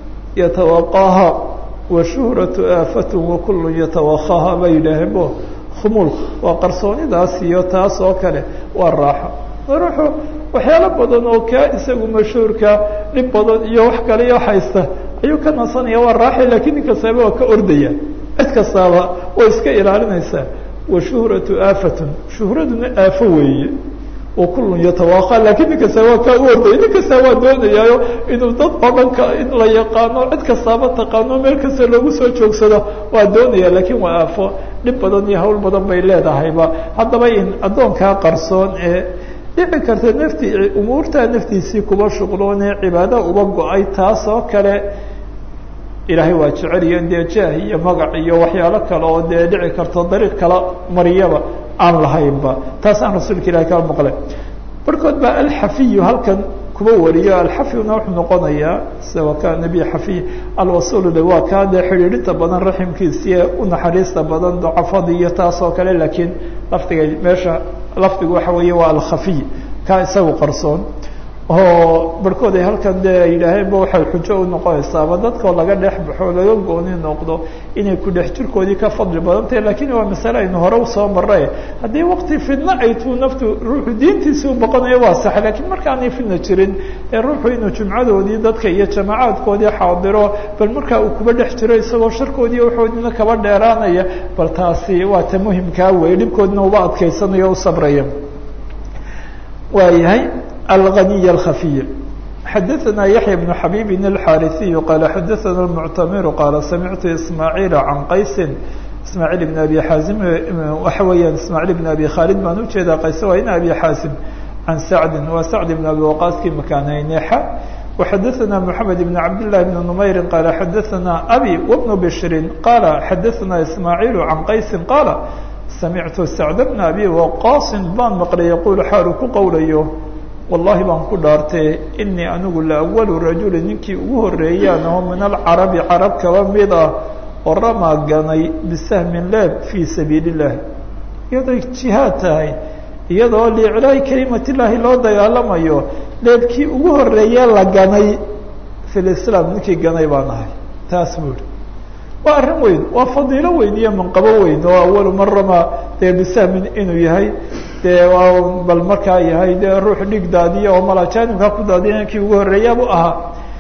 yatawaqaaha washuhratu aafatun wakulu yatawakhaha bay yidhaaheen bo khumuulka waa qarsoonidaas iyo taas oo kale waa raaxo ruuxu waxyaalo badan oo kaa isagu mashhuurka dhib badan iyo wax kale iyo haysta ayuu ka nasanaya waa raaxi lakiin nin kastaaba waa ka ordaya cid kastaaba way iska ilaalinaysaa washuhratu aafatun shuhraduna aafo weeye wakullun yatawaqaa lakiin nin kasta waa kaa u ordaya nin kastaa waa doonayaayo inuu dad oo dhan ka in la yaqaano cid kastaaba taqaano meel kasta loogu soo joogsado waa doonaya lakiin waa aafo dhib badan iyo hawl badan bay leedahayba haddaba in addoonkaa qarsoon ee dhici karta nafti umuurtaa naftiisii kuba shuqloonee cibaada uba go-ay taas oo kale ilaahay waa jeceliyo dee jaah iyo magac iyo waxyaalo kale oo dee dhici karto dariiq kala mariyaba aan lahaynba taas aan rasuulka ilahi kala maqlay barkood baa alxafiyu halkan kuba wariyo alxafyuna wuxuu noqonayaa sida waa ka nebi xafiy alwasuul waa kaa dee xidhiidhinta badan raximkiisiiye u naxariista badan docafadii iyo taas oo kale laakiin lafdiga meesha lafdigu waxa weeye waa alkhafiy kaa isagu qarsoon oo barhkood ay halkan dee ay yidhaaheenba waxay xujo u noqonaysaaba dadkoo laga dhex baxo laga gooni noqdo inay ku dhex jirkoodii ka fadli badan tahay lakiin waa masale aynu hore usoo maray haddii wakti fidno ay tuu naftu ruuxu diintiisi u boqonayo waa sax lakiin markaanay fidna jirin ee ruuxu inuu jumcadoodii dadka iyo jamaacaadkoodii xaadiro bal markaa uu kuba dhex jiro isagoo sharkoodii waxoodina kaba dheeraanaya bal taasi waa ta muhimkaa wey dhibkoodina uba adkaysanayo o u sabraya waayahay الغني الخفي xdثna يحيى بن حبيب الحاrثي قال xdثna المعتمر قال سمعت إسماعيل عن qays إسماعيل بن أبي xاaزم waxa weeyaan إسماعيل بن أبي khالد baan ujeedaa qays waa in أبي xاaزم عن سعد waa سعد بن أبي وقاصkii مكانaynexa وxdثna محمد بن عبد الله بن نمير قال xdثna أبي وبن بشر قال xdثna إسماعيل عن qays قال سمعت سعد بن أبي وقاص baan mqلay يقول xaalu ku qowlayo wallahi baan ku dhaartee inii anigu la awalu rajuli ninkii ugu horeeyaan aho min alcarabi carab kaba mid ah oo ramaa ganay bisahmin leeb fii sabiili illah iyadoo jihaad tahay iyadoo liiclaahi kalimatillaahi loo dagaalamayo leebkii ugu horeeye la ganay fi lislaam ninkii ganay baan ahay taas buu ihi waa arrin weyn waa fadiilo weyn iyo manqabo weyn oo awalu man ramaa dee bisahmin inuu yahay dee bal markaa yahay dee ruux dhig daadiya oo malajanimkaa ku daadiya kii ugu horeeyabu ahaa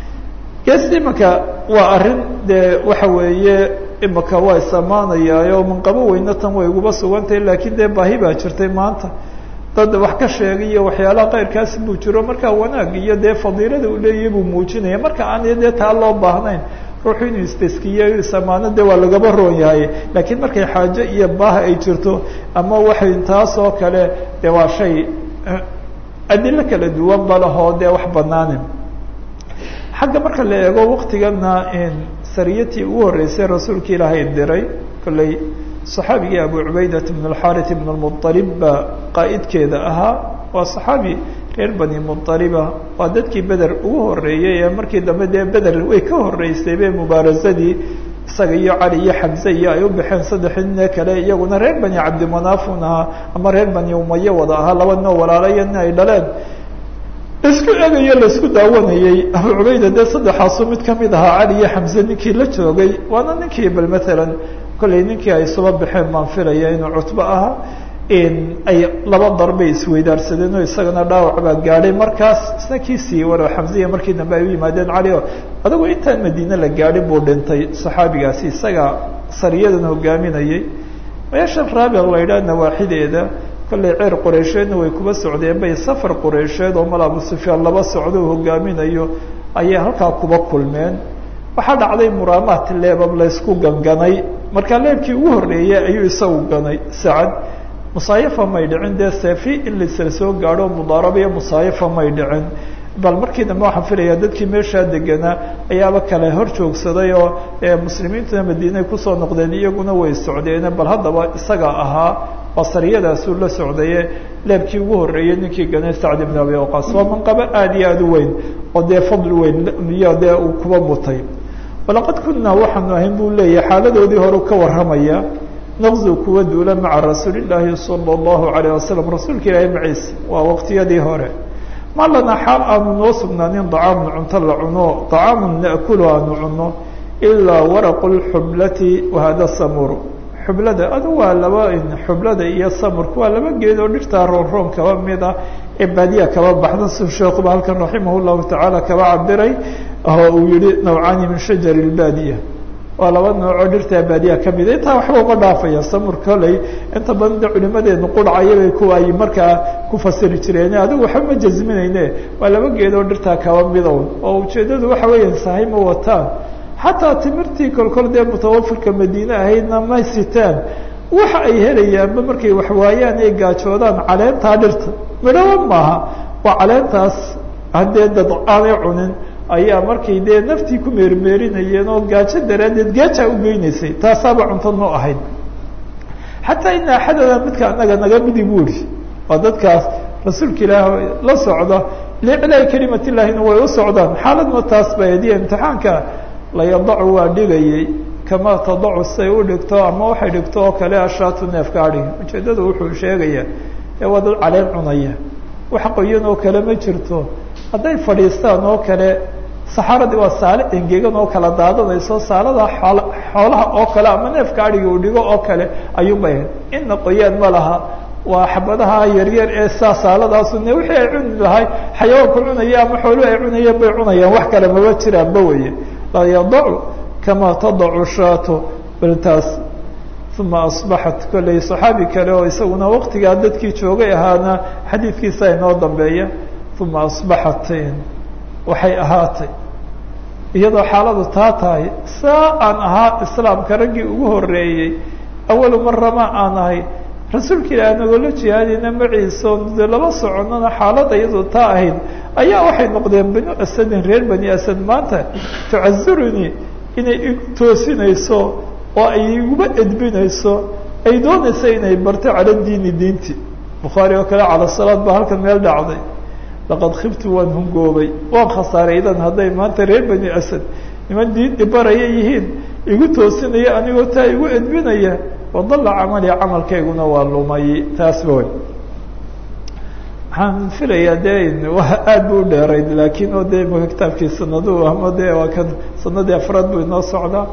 ges imaka waa arrin dee waxa weeye imaka waa isamaanayaayo manqabo weyna tan way uguba sugantahay laakiin dee baahi baa jirtay maanta dad wax ka sheegay iyo waxyaalaha keyrkaasi buu jiro markaa wanaag iyo dee fadiilada uu leeyahay buu muujinaya marka aan dee taa loo baahnayn ruuxu inuu istaskiyo isamaano de waa lagaba roon yahay laakiin markay xaajo iyo baaha ay jirto ama waxay taas oo kale de waa shay adilo kala duwan ba lahoo dee wax banaane xagga marka la eego waktigana sariyatii ugu horeysay rasuulka ilaahay diray kolley صaxaabigii abu cubaydat bn اxariث bn اmuطalib baa qaa'idkeeda ahaa waa صaxaabi reer bani muطaliba waa dadkii beder ugu horeeyey ee markii dambe dee beder way ka horeysay be mubaarasadii isaga iyo cali iyo xamze iyo ay u baxeen saddexii nine kale iyaguna reer bani cabdimanafun ahaa ama reer bani umaye wada ahaa laba noo walaalayo nin ay dhaleen laisku egayo laisku daawanayey abu cubayda dee saddexaasu mid kamid ahaa cali iyo xamze ninkii la joogay waana ninkii bal matalan kolley ninkii ay suba baxeen baan filaya inuu cutbo ahaa ay laba darbay isweydaarsadeen oo isagana dhaawac baa gaadhay markaas isna kii siiyey walow xamziya markii dambe ay u yimaadeen cali o adigu intaan madiine la gaadhin buu dhintay saxaabigaasi isaga sariyadan hogaaminayey meeshan raabiq la yidhaah nawaaxideeda kolley ceer qureysheedna way kuba socdeen bay safar qureysheed oo mal abu sufyaan laba socdo u hogaaminayo ayay halkaa kuba kulmeen waxaa dhacday muraamaat leebab laysku ganganay markaa leebkii ugu horreeyey ayuu isagu ganay sacad musaayafa may dhicin dee seefi in laisla soo gaadho mudaaraba iyo musaayafa may dhicin bal markii dambe waxaan filayaa dadkii meeshaa deganaa ayaaba kale hor joogsaday oo muslimiintuna madiinay kusoo noqdeen iyaguna way socdeene bal haddaba isaga ahaa waa sariyadaasuu la socdaye leebkii ugu horreeyey ninkii ganay sacd ibn abi waqaas waa manqabo aada iyo aada u weyn oo dee fadli weyn iyo dee uu kuba mutay walaqad kunaa waxaanu ahayn buu leeyahay xaaladoodii hore ka warramaya naqzu kuwa duula maca rasuuli llaahi sala allahu alayh wasalam rasuulka ilaahay maciise waa waqtiyadii hore ma lana xaal aanu noo sugnaanin dacaamun cunto la cuno dacaamun naakulu aanu cuno ilaa waraqu lxublati wahada samur xublada adu waa laba xublada iyo samurka waa laba geed oo dhirtaa roonroon kaba mid ah ee baadiya kaba baxda si sheekuba halkan raximah llahu tacaala kaba cabiray oo uu yihi nawcaani min shajari lbaadiya waa laba noocoo dhirtaa baadiya kamid a intaa waxba uma dhaafaya samur koley inta badan de culimadeenu qurcayabay kuwa ay markaa ku fasiri jireen adigu waxba ma jazminayne waa laba geed oo dhirtaa kaba midown oo ujeedadu waxa weeya sahay ma wataan xataa timirtii kolkol dee mutawafirka madiine ahaydna ma sitaan waxa ay helayaanba markay waxwaayaan ay gaajoodaan caleentaa dhirta midhaba maaha waa caleentaas haddee dad aanay cunin ayaa markay dee naftii ku meermeerinayeen oo gaajo daraaddeed gaajaa u geynaysay taasaaba cunto noo ahayd xataa ina axadana midka anaga naga midi bu ihi waa dadkaas rasuulka ilaah la socda liclaahi kalimat illahina way u socdaan xaaladma taas ba hadiya imtixaanka layadacu waa dhigayay kamaa tadacu say u dhigto ama waxay dhigto oo kale ashaatu neefka adhiga ujeedada wuxuu sheegaya ee waa dad caleen cunaya wax qoyan oo kale ma jirto hadday fadhiistaan oo kale saxaaradii waa saale engegan oo kala daadanayso saalada xool xoolaha oo kale ama neefka adhiga uu dhigo oo kale ayuunbay ahayd inna qoyaan ma laha waa xabadaha yaryar ee saa saaladaasu ne wixii ay cuni lahay xayawaanku cunaya ama xooluhu ay cunayeen bay cunayaan wax kale maba jiraanba weye laa yadacu kamaa tadacu shaato baltaas uma asbaxat kolley saxaabi kale oo isaguna waqtigaa dadkii joogay ahaana xadiidkiisa inoo dambeeya uma asbaxat waxay ahaatay iyadoo xaaladu taa tahay saa aan ahaa islaamka raggii ugu horeeyey awalu marama aan ahay rasuulka ilaah nagoola jihaadayna maciiso de laba soconana xaalada iyadoo taa ahayd ayaa waxay noqdeen banu asadin reer bani asad maanta tucazirunii inay igu toosinayso oo ay iguba edbinayso ay doonaysa inay barto cala diini diinti bukhaari oo kale cala salaad baa halkan meel dhacday laqad khibtu waan hungoobay waan khasaaray idan hadday maanta reer bani asad niman diin ibaraya yihiin igu toosinaya anigoo taa igu edbinaya wadalla camali camalkayguna waa lumay taasba way waxaan filayaa de aad bu u dheerayd laakiin oo de maka kitaabkii sanadu ama de waa kan sanadii afraad buu inoo socdaa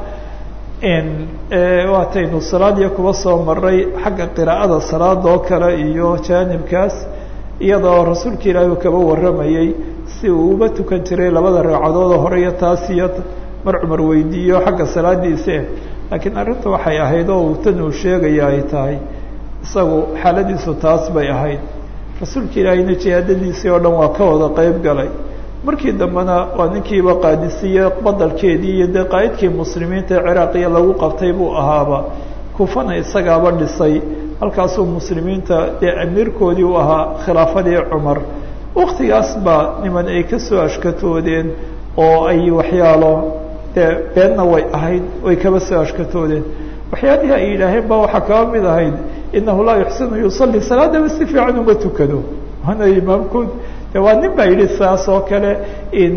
waataynu salaadiya kuba soo maray xagga qiraa'ada salaada oo kale iyo jaanibkaas iyadoo rasuulka ilaahi uu kaba warramayey si uu uba tukan jiray labada ragcadood oo hore iyo taas iyo mar cumar weydiiyo xagga salaadiise laakiin arrinta waxay ahayd oo tan uu sheegaya ay tahay isagu xaaladiisu taas bay ahayd rasuulka ilaahiyna jihaadadiisii oo dhan waa ka wada qeyb galay markii dambena waa ninkiiba qaadisiye badalkeedii iyo dee qaa'idkii muslimiinta ee ciraaqiya lagu qabtay buu ahaaba kufana isagaaba dhisay halkaasuu muslimiinta dee amiirkoodii u ahaa khilaafadii cumar waktigaas baa niman ay ka soo ashkatoodeen oo ay waxyaalo dee beenna way ahayd way kaba soo ashkatoodeen waxyaalihii ay yidhaaheen ba waxaa kaba mid ahayd inahu laa yuxsinu yusalli salaadaba si fiican uma tukado waana imaamkood de waa nin baa yidhi saas oo kale in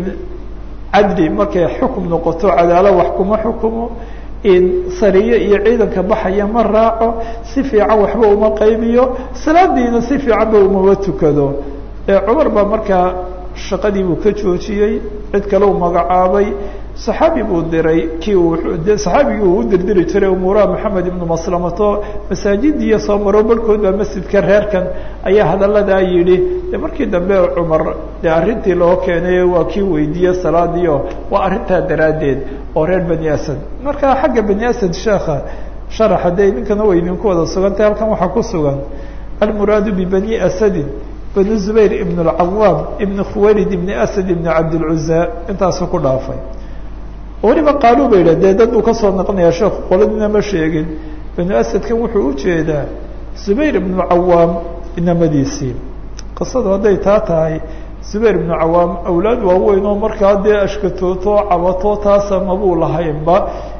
cadli markay xukum noqoto cadaalo wax kuma xukumo in sariye iyo ciidanka baxaya ma raaco si fiican waxba uma qaybiyo salaadiina si fiicanba umama tukado cumar baa markaa shaqadii buu ka joojiyey cid kale u magacaabay saxaabi buu diray kii uu saxaabigii uu u dirdiri jiray umuuraha maxamed ibnu maslamato masaajidiiyo soo maro barhkood baa masjidka reerkan ayaa hadalladaa yidhi de markii dambe cumar dee arrintii loo keenay waa kii weydiiye salaadiio waa arrintaa daraaddeed oo reer bani asad marka xagga bani asad sheekha sharaxa dee idinkana way idinku wada sugantay halkan waxaa ku sugan almuraadu bibani asadin banu zubayr ibn اlcawaam ibn khuwaylid ibn asad ibn cabdilcuza intaasuu ku dhaafay weliba qaaluu ba yidhah dee dad uu kasoo naqnaya sheekhu qoladina ma sheegin banu asadkan wuxuu ujeedaa zubayr ibnu cawaam inamadiisii qisadu hadday taa tahay zubayr ibnu cawaam awlaad waaweyn oo markaa dee ashkatooto cabato taasa mabuu lahaynba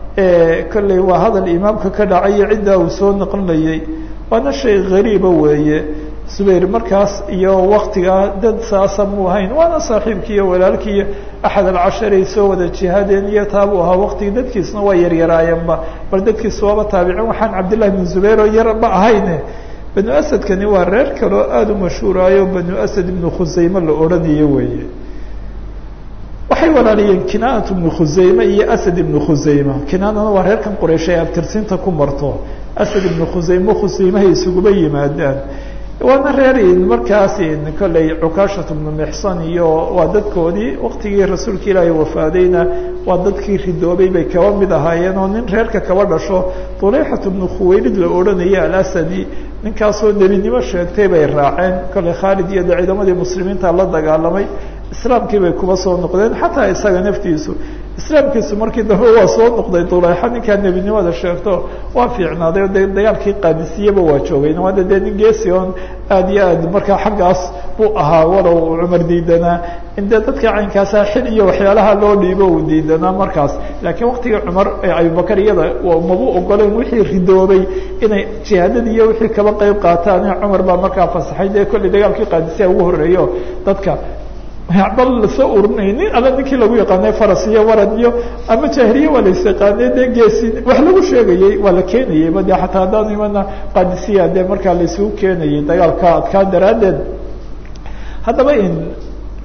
kolley waa hadal imaamka ka dhacayo ciddaa uu soo naqlinayay waana shay gariiba weeye zubayr markaas iyo waktigaa dad saasa muu ahayn waana saaxiibkii iyo walaalkii iyo axad alcasharay soo wada jihaadeen iyo taabuu ahaa waktigii dadkiisna waa yaryaraayeenba bal dadkiisu waaba taabicin waxaan cabdillahi bn zubayr oo yarba ahayne banu asadkani waa reer kaleo aada u mashhuuraayo banu asad ibnu khusayme la odhanayo weeye waxay walaaliyeen kinaanat ibnu khusayme iyo asad ibnu khusayme kinaanana waa reerkan quraysh ay abtirsinta ku marto asad ibnu khusayme khusaymahay isuguba yimaadaan waana reer markaas kolley cukaashat bnu mixsan iyo waa dadkoodii waktigii rasuulka ilaahay wafaadayna waa dadkii ridoobay bay kaba mid ahaayeen oo nin reerka kaba dhasho tuleyxat bnu khuwaylid la odhanaya alasadi ninkaasoo nebinimo sheegtay bay raaceen kolley khaalid iyo de ciidamadii muslimiinta la dagaalamay islaamkii bay kuba soo noqdeen xataa isaga naftiisu islaamkiisu markii dambe waa soo noqday duleyxa ninkaa nebinimada sheegto waa fiicnaaday o de dagaalkii qaadisiyeba waa joogay waada dee nin geesion aad iyo aad markaa xaggaas buu ahaa walow cumar diidanaa in dee dadka caynkaasa xil iyo waxyaalaha loo dhiibo uu diidanaa markaas laakiin waktigii cumar abubakar iyada mabu ogoleen wixii ridoobay inay jihaadadii iyo wixii kaba qeyb qaataan cumar baa markaa fasaxay dee kolley dagaalkii qaadisiya ugu horeeyo dadka bal lasoo urinay nin alla ninkii lagu yaqaanay faras iyo warad iyo ama jahiliye waa las yaqaanay dee geesi wax lagu sheegayey waa la keenayeyba de xataa haddaan imana qadisiya dee markaa laisugu keenayay dagaalka adkaa daraaddeed haddaba in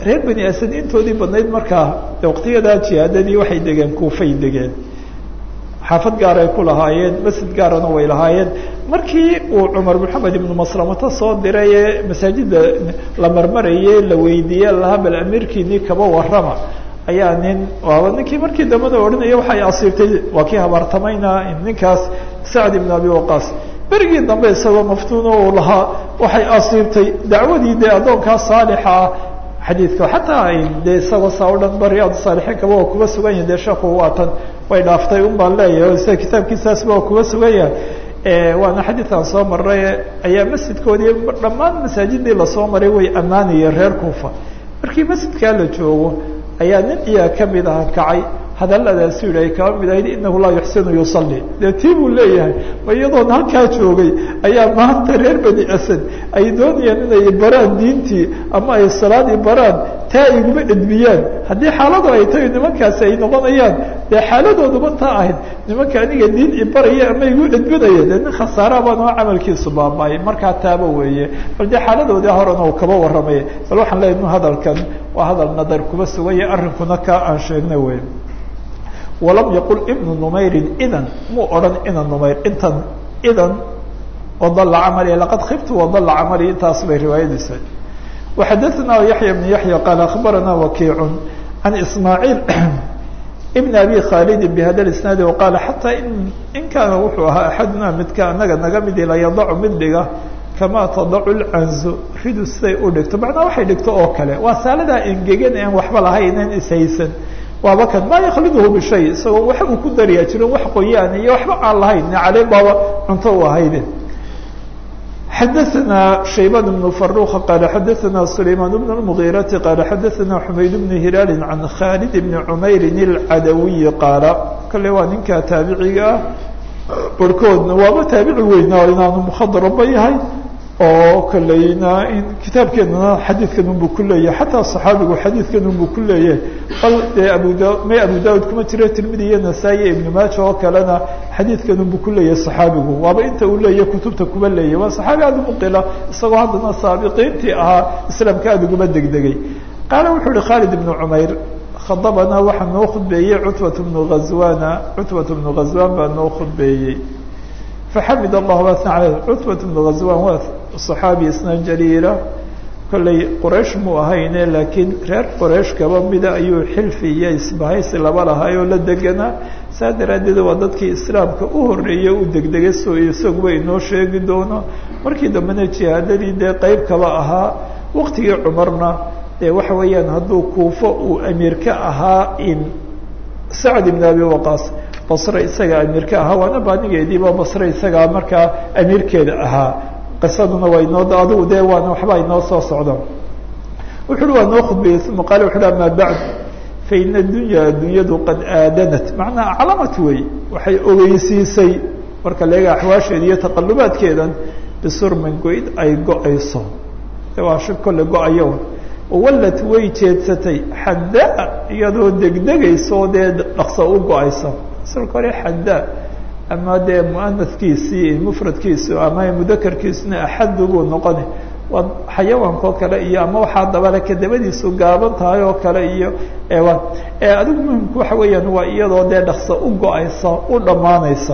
reer bani asad intoodii badnayd markaa waqtiyadaa jihaadadii waxay degeen kuufay degeen xaafad gaar ay ku lahaayeen masjid gaarana way lahaayeen markii uu cumar maxamed ibnu maslamata soo diray ee masaajida la marmarayey la weydiiye lahaa bal amiirkiinii kaba warrama ayaa nin waaba ninkii markii dambada odhanaya waxay asiibtay waa kii habaartamayna ninkaas sacd ibn abi waqaas berigii dambe isagoo maftuuno uu lahaa waxay asiibtay dacwadii dee addoonkaa saalixa ah xadiidka xataa dee isagoo saa o dhan ba riyaad saalixiin kaba waa kuba sugan yahin dee sheekhu waatan way dhaaftay un baan leeyahay sida kitaabkiisaasba waa kuba sugan yahay waana xadiidkan soo maray ayaa masjidkoodii dhammaan masaajidii lasoo maray way ammaanayeen reer kuufa markii masjidkaa la joogo ayaa nin iyaa kamid aha kacay hadaladaasi yidhi ay kaba mid ahayd inahu laa yuxsinu yusalli dee tii buu leeyahay ma iyadoon halkaa joogay ayaa maanta reer bani asad ay doonayaan inay baraan diintii ama ay salaadii baraan taa ay iguma edbiyaan haddii xaaladu ay tahay nimankaasi ay noqonayaan dee xaaladooduba taa ahayd nimanka aniga diin ibaraya ama igu edbinaya dee nin khasaara baan oo camalkiisu baaba-ay markaa taaba weeye bal dee xaaladoodii horena uu kaba warramaya bal waxaan leeyahy nu hadalkan waa hadal nadar kuba suganya arrinkuna ka aan sheegna wey walam yaqul ibnu numayrin idan muu odhan ina numayr intan idan wadalla camali laqad khiftu wadalla camali intaas bay riwaayadiisa waxadaثna yaxya bn yaxya qaala akhbarana wakiicu can ismaaciil ibn abi khaalidi bihada isnaadi waqaala xataa in kaana wuxuu ahaa axaduna midka anaga naga midi la yadacu mid dhiga kamaa tadacu lcanzu ridu siday u dhigto macnaa waxay dhigto oo kale waa saaladaa engegan aan waxba lahaynan ishaysan waaba kan maa yakliduhu bishay isagoo wax uu ku dariyaa jirin wax qoyaan iyo waxba aan lahayn caleen baaba cunto u ahayde xadaثna shaybان بن فaruq qala xadaثna سulayman بن المغيرaةi qala xadaثna xumayd بن hilaali can khaalid بn cmayri الcadawiyi qaala kale waa ninka taabiciga ah barhkoodna waaba taabici weynaa inaanu mkhadraba yahay oo kaleyna in kitaabkeenana xadiidkan unbu ku leeyahay xataa صaxaabigu xadiidkan unbu ku leeyahay bal dee abu da may abu daud kuma jiro tirmidi iyo nasaa-i ibnu maaja oo kalena xadiidkan unbu ku leeyahay صaxaabigu waaba inta uu leeyahay kutubta kuba leeyahy waa صaxaabi aada umuqila isagoo haddana saabiqiintii ahaa islaamka aada uguma degdegay qaala wuxuu uhi khaalid ibnu cumayr khadabana waxaa noo khudbeeyey cutbat bnu ghazwana cutbat bnu ghazwan baa noo khudbeeyey faxamid allah wasna aleyh cutbat bnu ghazwan waa صaxaabi isna jaliila kollay qoraysh muu ahayne laakiin reer qoraysh kaba mida ayuu xilfi iyo isbahaysi laba lahay oo la deganaa saa daraaddeed waa dadkii islaamka u horeeyey u degdegay so isaguba inoo sheegi doono markii dambena jihaadadii dee qeyb kaba ahaa waqtigii cumarna dee waxa weeyaan hadduu kuufo uu amiir ka ahaa in sacd ibn abi waqaas basre isaga amiir ka ahaa waana baanigeediiba basre isagaa markaa amiirkeeda ahaa qisaduna waa inoo adigu dee waana waxba inoo soo socdaan wuxu uhi waa noo khudbeeyey uma qaala wuxu uhi ama bacd faina addunya addunyadu qad aadanat macnaa aclamat wey waxay ogeysiisay marka leega axwaasheeda iyo taqalubaadkeedan bisurmin goyd ay go-ayso waa shi kolle go-ayo wallad way jeedsatay xaddaa iyadoo degdegayso dee dhaqso u go-aysa asalka hore xaddaa ama dee muanaskiisii mufradkiisu ama mudakarkiisuna axadu buu noqoni waa xayawaankaoo kale iyo ama waxaa dabale kadabadiisu gaaban tahay oo kale iyo adigu muhimku waxa weeyaan waa iyadoo dee dhaqso u go-aysa u dhammaanaysa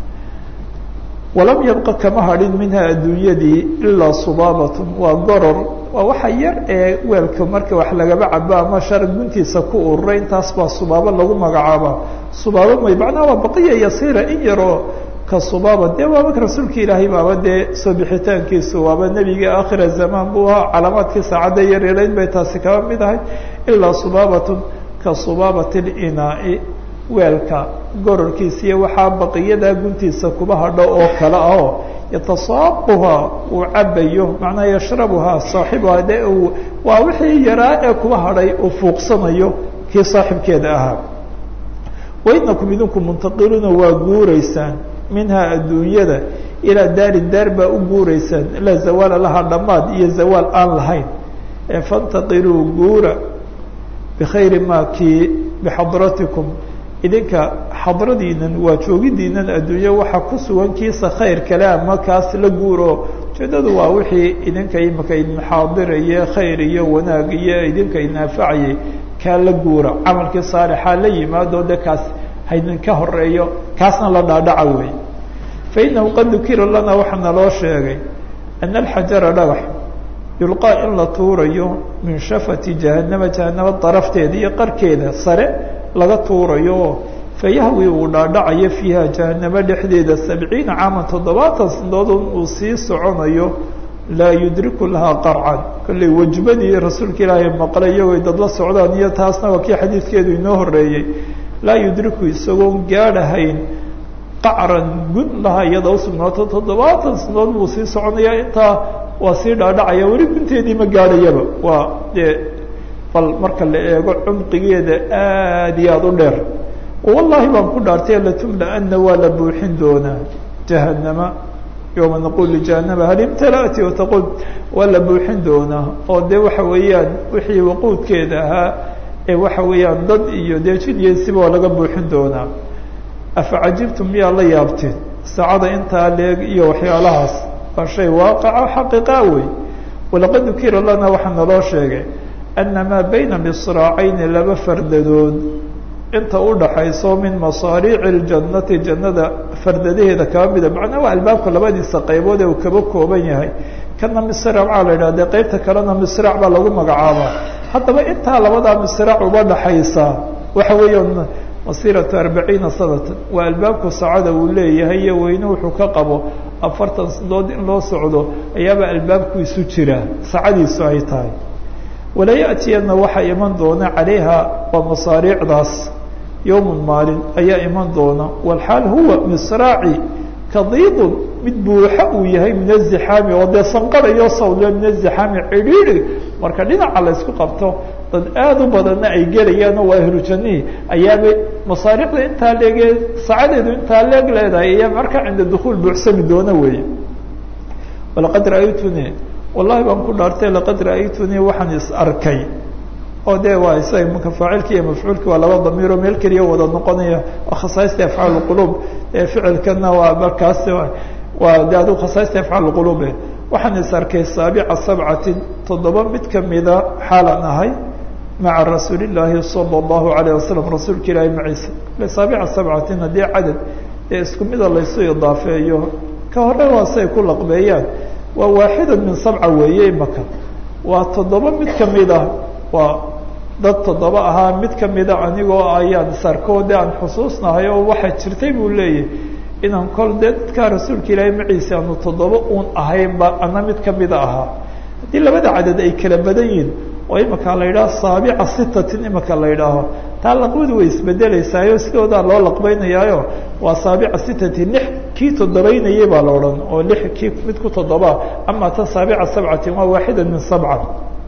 walam yabqa kama hadhin minha adduunyadii ilaa subaabatun waa goror waa waxa yar ee weelka marka wax lagaba cabo ama shara guntiisa ku ururay intaas baa subaabo lagu magacaaba subaabo may macnaha waa baqiya yasiira in yaroo ka subaaba dee waaba rasuulka ilaahay baaba dee soo bixitaankiisu waaba nebiga aakhira zamaan buu ahaa calaamaadkii saacadda yaryarayn bay taasi kaba mid ahay ilaa subaabatun ka subaabati linaai weelka gororkiisa iyo waxaa baqiyadaa guntiisa kuba hadho oo kale ahoo yatasaabuhaa uu cabayo macnaa yashrabuhaa saaxibuhaa de uu waa wixii yaraa ee kuba hadhay uu fuuqsanayo kii saaxibkeeda ahaa wainakum idinku muntaqiluuna waa guuraysaan minhaa adduunyada ilaa daarin daar baa u guuraysaan laa zawaala lahaa dhammaad iyo zawaal aan lahayn fantaqiluu guura bikhayri ma kii bixadratikum idinka xadradiinan waa joogidiinan adduunye waxaa ku sugan kiisa khayr kale ama kaas la guuro ujeedadu waa wixii idinka imika idin xaadiraye khayr iyo wanaag iyo idinka idnaafacayay kaa la guura camalkii saalixaa la yimaado de kaas haydinka horeeyo kaasna la dhaadhaca wey fa inahu qad dukira lana waxaa naloo sheegay ana alxajara dhagax yulqaa in la tuurayo min shafati jahanama jahanama darafteeda iyo qarkeeda sare laga tuurayo fayahwi uu dhaadhacayo fiiha jahanamo dhexdeeda sabciina caaman toddobaatan sanadood uu sii soconayo laa yudriku lahaa qarcan kolley wajbadii rasuulka ilaahay maqlay iyagoo dad la socdaan iyo taasna waa kii xadiidkeedu inoo horeeyey laa yudriku isagoon gaadhahayn qacran gun lahaa iyada usugnaato toddobaatan sanadood buu sii soconaya intaa waa sii dhaadhacaya weli gunteedii ma gaadhayaba waa dee bal marka la eego cumqigeeda aad iyo aada u dheer wallahi baan ku dhaartay latumla-ana waa la buuxin doonaa jahanama yowma naqul lijahanama hal imtala'ti wataqul waa la buuxin doonaa oo de waxa weeyaan wixii waquudkeeda ahaa ee waxa weeyaan dad iyo dee jid iyo siba waa laga buuxin doonaa afa cajibtum miyaa la yaabteen saacada intaa leeg iyo waxyaalahaas waa shay waaqaca xaqiiqa wey walaqad dukira lana waxaa naloo sheegay ana maa bayna misraacayni laba fardadood inta u dhaxayso min masaariici اljannati jannada fardadaheeda kaba mida macnaa waa albaabka labadiisa qaybood ee uu kaba kooban yahay kana misraac baa la yidhah dee qeybta kalena misraac baa lagu magacaabaa haddaba intaa labadaa misraac uba dhaxaysa waxa weeyaan masiratu arbaciina sanatan waa albaabku saacada uu leeyahay iyo weyne wuxuu ka qabo afartan sanadood in loo socdo ayaaba albaabku isu jira saacadiisu ay tahay wala yaأtiyana waxaa iman doona calayha waa masaariicdaas yowm maalin ayaa iman doona walxaal huwa misraaci kadiidun mid buuxa uu yahay min azixaami oo dee sanqarayo sawle min azixaami cidhiidhi marka dhinaca la ysku qabto dad aada u badanna ay gelayaan oo waa ahlu jannihii ayaaba masaariicda intaa leege saacadeedu intaa leeg leedahay ayaa markaa cinda dukuul buuxsami doona weeye walaqad ra-aytuni wallahi baan ku dhaartay laqad ra-aytunii waxaan is arkay oo de waa isaga maka faacilki iyo mafcuulki waa laba damiiroo meel keliya wada noqonaya waa khasaista afcaal qulub ee ficilkana waa markaas waa de adu khasaista afcaal qulube waxaan is arkay saabica sabcatin toddoba mid kamida xaalan ahay maca rasuuli llaahi sala allahu alayh wasalam rasuulka ilaahi maciisa saabica sabcatin haddii cadad ee isku mida laysu idaafeeyo ka hore waa say ku laqbeeyaan waa waaxida min sabca weeye imaka waa toddoba mid kamida waa dad toddoba ahaa mid kamida anigoo ayaan sarkoo de aan xusuusnahay oo waxaa jirtay buu leeyahy inaan kol dee dadkaa rasuulka ilaahay maciisa aanu toddoba uun ahaynba ana mid kamida ahaa haddii labada cadad ay kala badan yihin oo imaka la yidhaho saabica sitatin imaka la yidhaaho taa laqbadu way isbedeleysaayoo sidoodaa loo laqbeynayaayo waa saabica sitatin lix kii toddobaynayay baa la odhan oo lix kii mid ku toddoba ama tan saabica sabcatin waa waaxida min sabca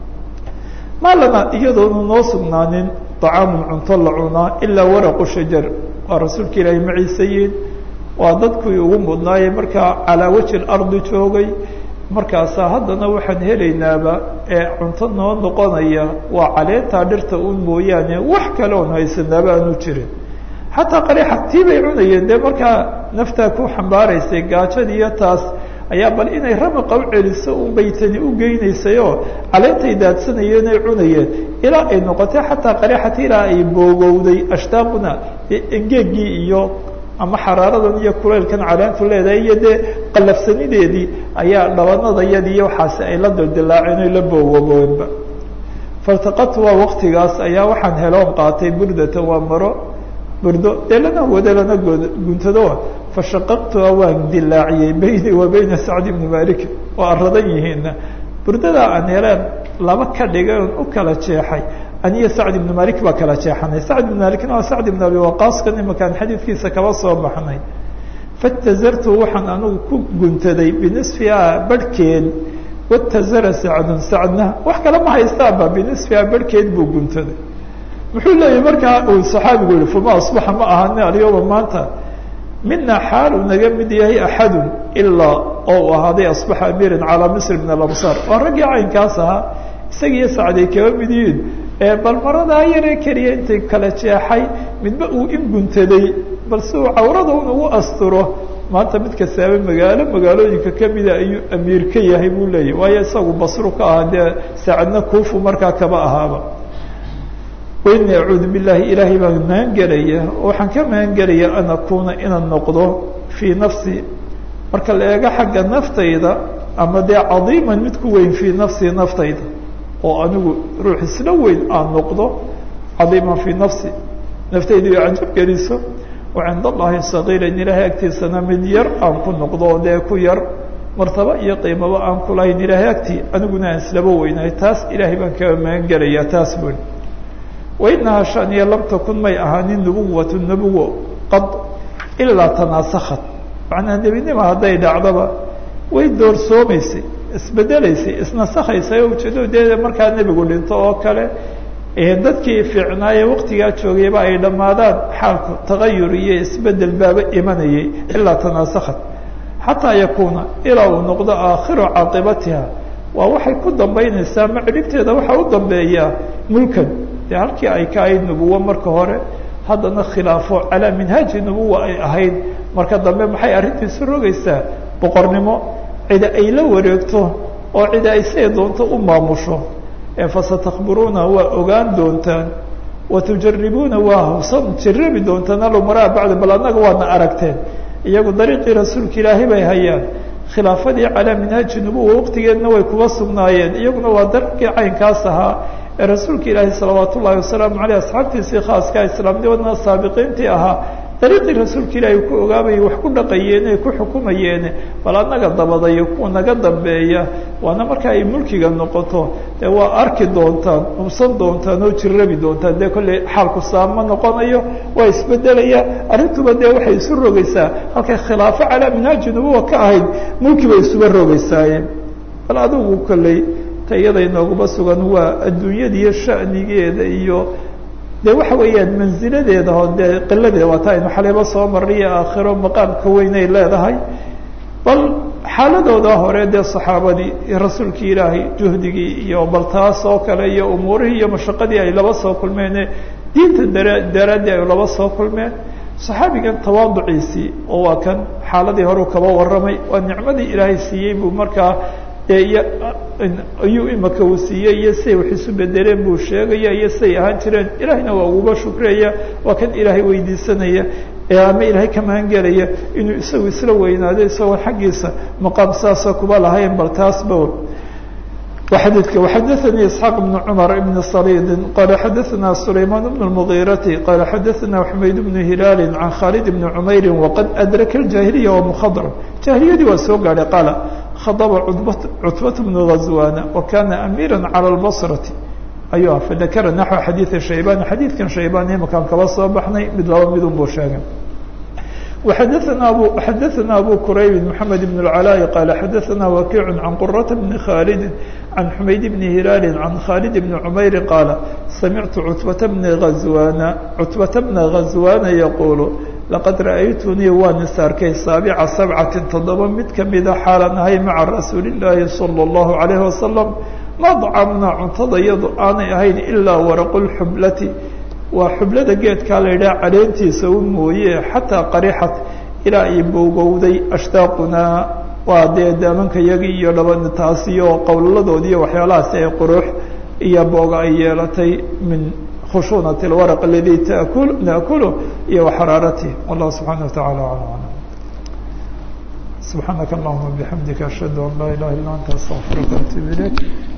maa lana iyadoonu noo sugnaanin طacaamun cunto la cunaa ilaa waraqu shajar waa rasuulka ilaahay maciisayiin waa dadkii ugu mudnaayey markaa calaa wajhi ardi joogay markaasaa haddana waxaan helaynaaba ee cunto noo noqonaya waa caleentaa dhirta un mooyaane wax kale oon haysanaaba aanu jirin xataa qariixa tii bay cunayeen dee markaa naftaa ku xambaaraysay gaajadii iyo taas ayaa bal inay ramaqa u celiso un baytani u geynaysayoo caleentay daadsanayeen ay cunayeen ilaa ay noqotay xataa qariixati ilaa ay boogowday ashtaaquna engeegii iyo ama xaraaradan iyo kuleylkan caleentu leedahay iyo dee qalafsanideedii ayaa dhabanadayadii iyo waxaasi ay la dildilaaceen oy la boogobeenba faltaqatu waa waktigaas ayaa waxaan heloon qaatay burdatan waa maro burdo dee lana wado lana guntado fashaqaqtuha waan dilaaciyey bayni wa bayna sacd ibni malik waa aradan yihiina burdadaa aan heleen laba ka dhigay oon u kala jeexay aniyo sacd ibni malik baa kala jeexanay sacd ibn malikna waa sacd ibn abi waqaaskan imakaan xadiidkiisa kaba soo baxnay fatazartu waxaan anigu ku guntaday binisfiha barhkeed watazara sacdun sacdna wax kale ma haystaaba binisfiha barhkeed buu guntaday muxuu leeyahy markaa uu saxaabigu yihi fama asbaxa ma ahani alyoma maanta mina xaal uu naga mid yahay axadun ilaa oo uu ahaaday asbaxa amiiran calaa misr min alamsaar waa raggii caynkaas ahaa isagiiyo sacday kaba mid yihiin ee bal maradaa yaree keliya intay kala jeexay midba uu in guntaday bal si uu cawrada un ugu asturo maanta mid kastaaba magaalo magaalooyinka kamida ayuu amiir ka yahay buu leeyahy waayo isagu basru ka ahaa dee saacadna kuufu markaa kaba ahaaba waini acuudu billahi ilaahay baan magan gelaya waxaan ka magan gelaya an akuuna inaan noqdo fii nafsi marka la eego xagga naftayda ama dee cadiiman mid ku weyn fii nafsii naftayda oo anigu ruux isla weyn aan noqdo cadiiman fii nafsi naftayda iyo cajab geliso wa cinda allahi sagiiran ilaahay agtiisana mid yar aan ku noqdo oo dee ku yar martaba iyo qiimaba aan kulahayn ilaahay agtii aniguna aan islaba weynahay taas ilaahay baan kaga magan gelayaa taas bui wainahaa shaniya lam takun may ahaanin nubuwatu nubuwo qad ilaa tanaasakhat macnaa nebinima hadday dhacdaba way doorsoomaysay isbedelaysay isnasakhaysay oo ujeedo dee markaa nebigu dhinto oo kale dadkii fiicnaaye waktigaa joogayba ay dhammaadaan xaalku tagayur iyo isbedel baaba imanayay ilaa tanaasakhat xataa yakuuna ilaa uu noqdo aakhiru caaqibatiha waa waxay ku dambaynaysaa ma cidhibteeda waxaa u dambeeyaa mulkan dee halkii ay ka ahayd nubuwo marka hore haddana khilaafo calaa minhaaji nubuwa ay ahayd marka dambe maxay arrintiisu rogaysaa boqornimo cida ay la wareegto oo cida ay siday doonto u maamusho fasatakbiruuna waa ogaan doontaan watujaribuuna waa hawsan jarabi doontaan alumaraa bacda bal annaga waadna aragteen iyagu dariiqii rasuulka ilaahay bay hayaan khilaafadii calaa minhaaji nubuwa waqtigeedna way kuba sugnaayeen iyaguna waa dariiqii caynkaas ahaa ee rasuulka ilaahi salawaat ullahi wasalaamu aleyh asxaabtiisii khaaska islaamnimadna saabiqiintii ahaa dariiqii rasuulka ilaahi ku ogaabayay wax ku dhaqayeene ku xukumayeene bal annaga dabadayo kuwa naga dambeeya waana marka ay mulkiga noqoto dee waa arki doontaan hubsan doontaan oo jirabi doontaan dee kolley xaalku saama noqonayo waa isbedelaya arrintuba dee waxay isu rogaysaa halkay khilaafo calaa minhaaji nubuwa ka ahayd mulki bay isuba rogaysaaye bal adigu kolley ta iyada inooguma sugan waa adduunyadiiyo shanigeeda iyo de waxa weeyaan manziladeeda oo dee qiladeeda waa ta aynu xalibo soo marniyo aakhiro maqaamka weynay leedahay bal xaaladooda hore dee saxaabadii iyo rasuulkii ilaahay juhdigii iyo bal taas oo kale iyo umuurihii iyo mashaqadii ay laba soo kulmeene diinta dara daraaddii ay laba soo kulmeen saxaabigan tawaaduciisii oo waa kan xaaladii hore kaba warramay waa nicmadii ilaahay siiyey buu markaa dee ayuu imaka uu siiyey iyo siday wax isu bedeleen buu sheegaya iyo siday ahaan jireen ilaahayna waa uguba shukraya waa kan ilaahay weydiisanaya ee ama ilaahay ka magangelaya inuu isagu isla weynaado isagoo xaggiisa maqaam saasa kuba lahayn bal taasba xadiidka وxadaثnي isحاq بن cmر بن صrيd qala xadaثna سlayman بن المغيرةi qala xadaثna حmayd بن هilaal عan khالد بن عmayri وqad أdraka الجاهiلية ومخdرم جاهiliyadii waa soo gaadhay qala khadba cتبة بن غزوان وkana أmيrا عalى البصرة ayuu ah fadakra naحو xadيiثi شhaybاn xadiidkan shaybاn imakaan kaba soo baxnay mid laba midun buu sheegay وxadثna abu xadaثna abu qurayb محamed بن العلاء qala xadaثna wakiع عan qرة بن khالد عan حmayd بن هilaal عan khالد بن عmayr qaala samictu cتبة بن غزوان cتبة بن غزوان yqul laqad ra'aytunii waan is arkay saaبca سبcaةi toddoba mid kamida xaalan ahay maca rasuuli الlahi صلى الlaه عليه وasلم ma dcamna cuntada iyadu aanay ahayn ilaa waraq الxublati waa xublada geedkaa la yidhaha caleentiisa u mooye xataa qarixat ilaa ay bowgowday ashtaaqunaa waa dee daamanka yagii iyo dhaba taas iyo qowlaladoodi iyo waxyaalahaasi ay qurux iyo booga ay yeelatay min khushuunati اlwaraq aladii taakul naakulu iyo waxaraarati wallahu subxaana wa tacala alam alam subxaanaka allahuma bixamdika ashhadu an laa ilaha illa anta astaqfiruka atub ilayk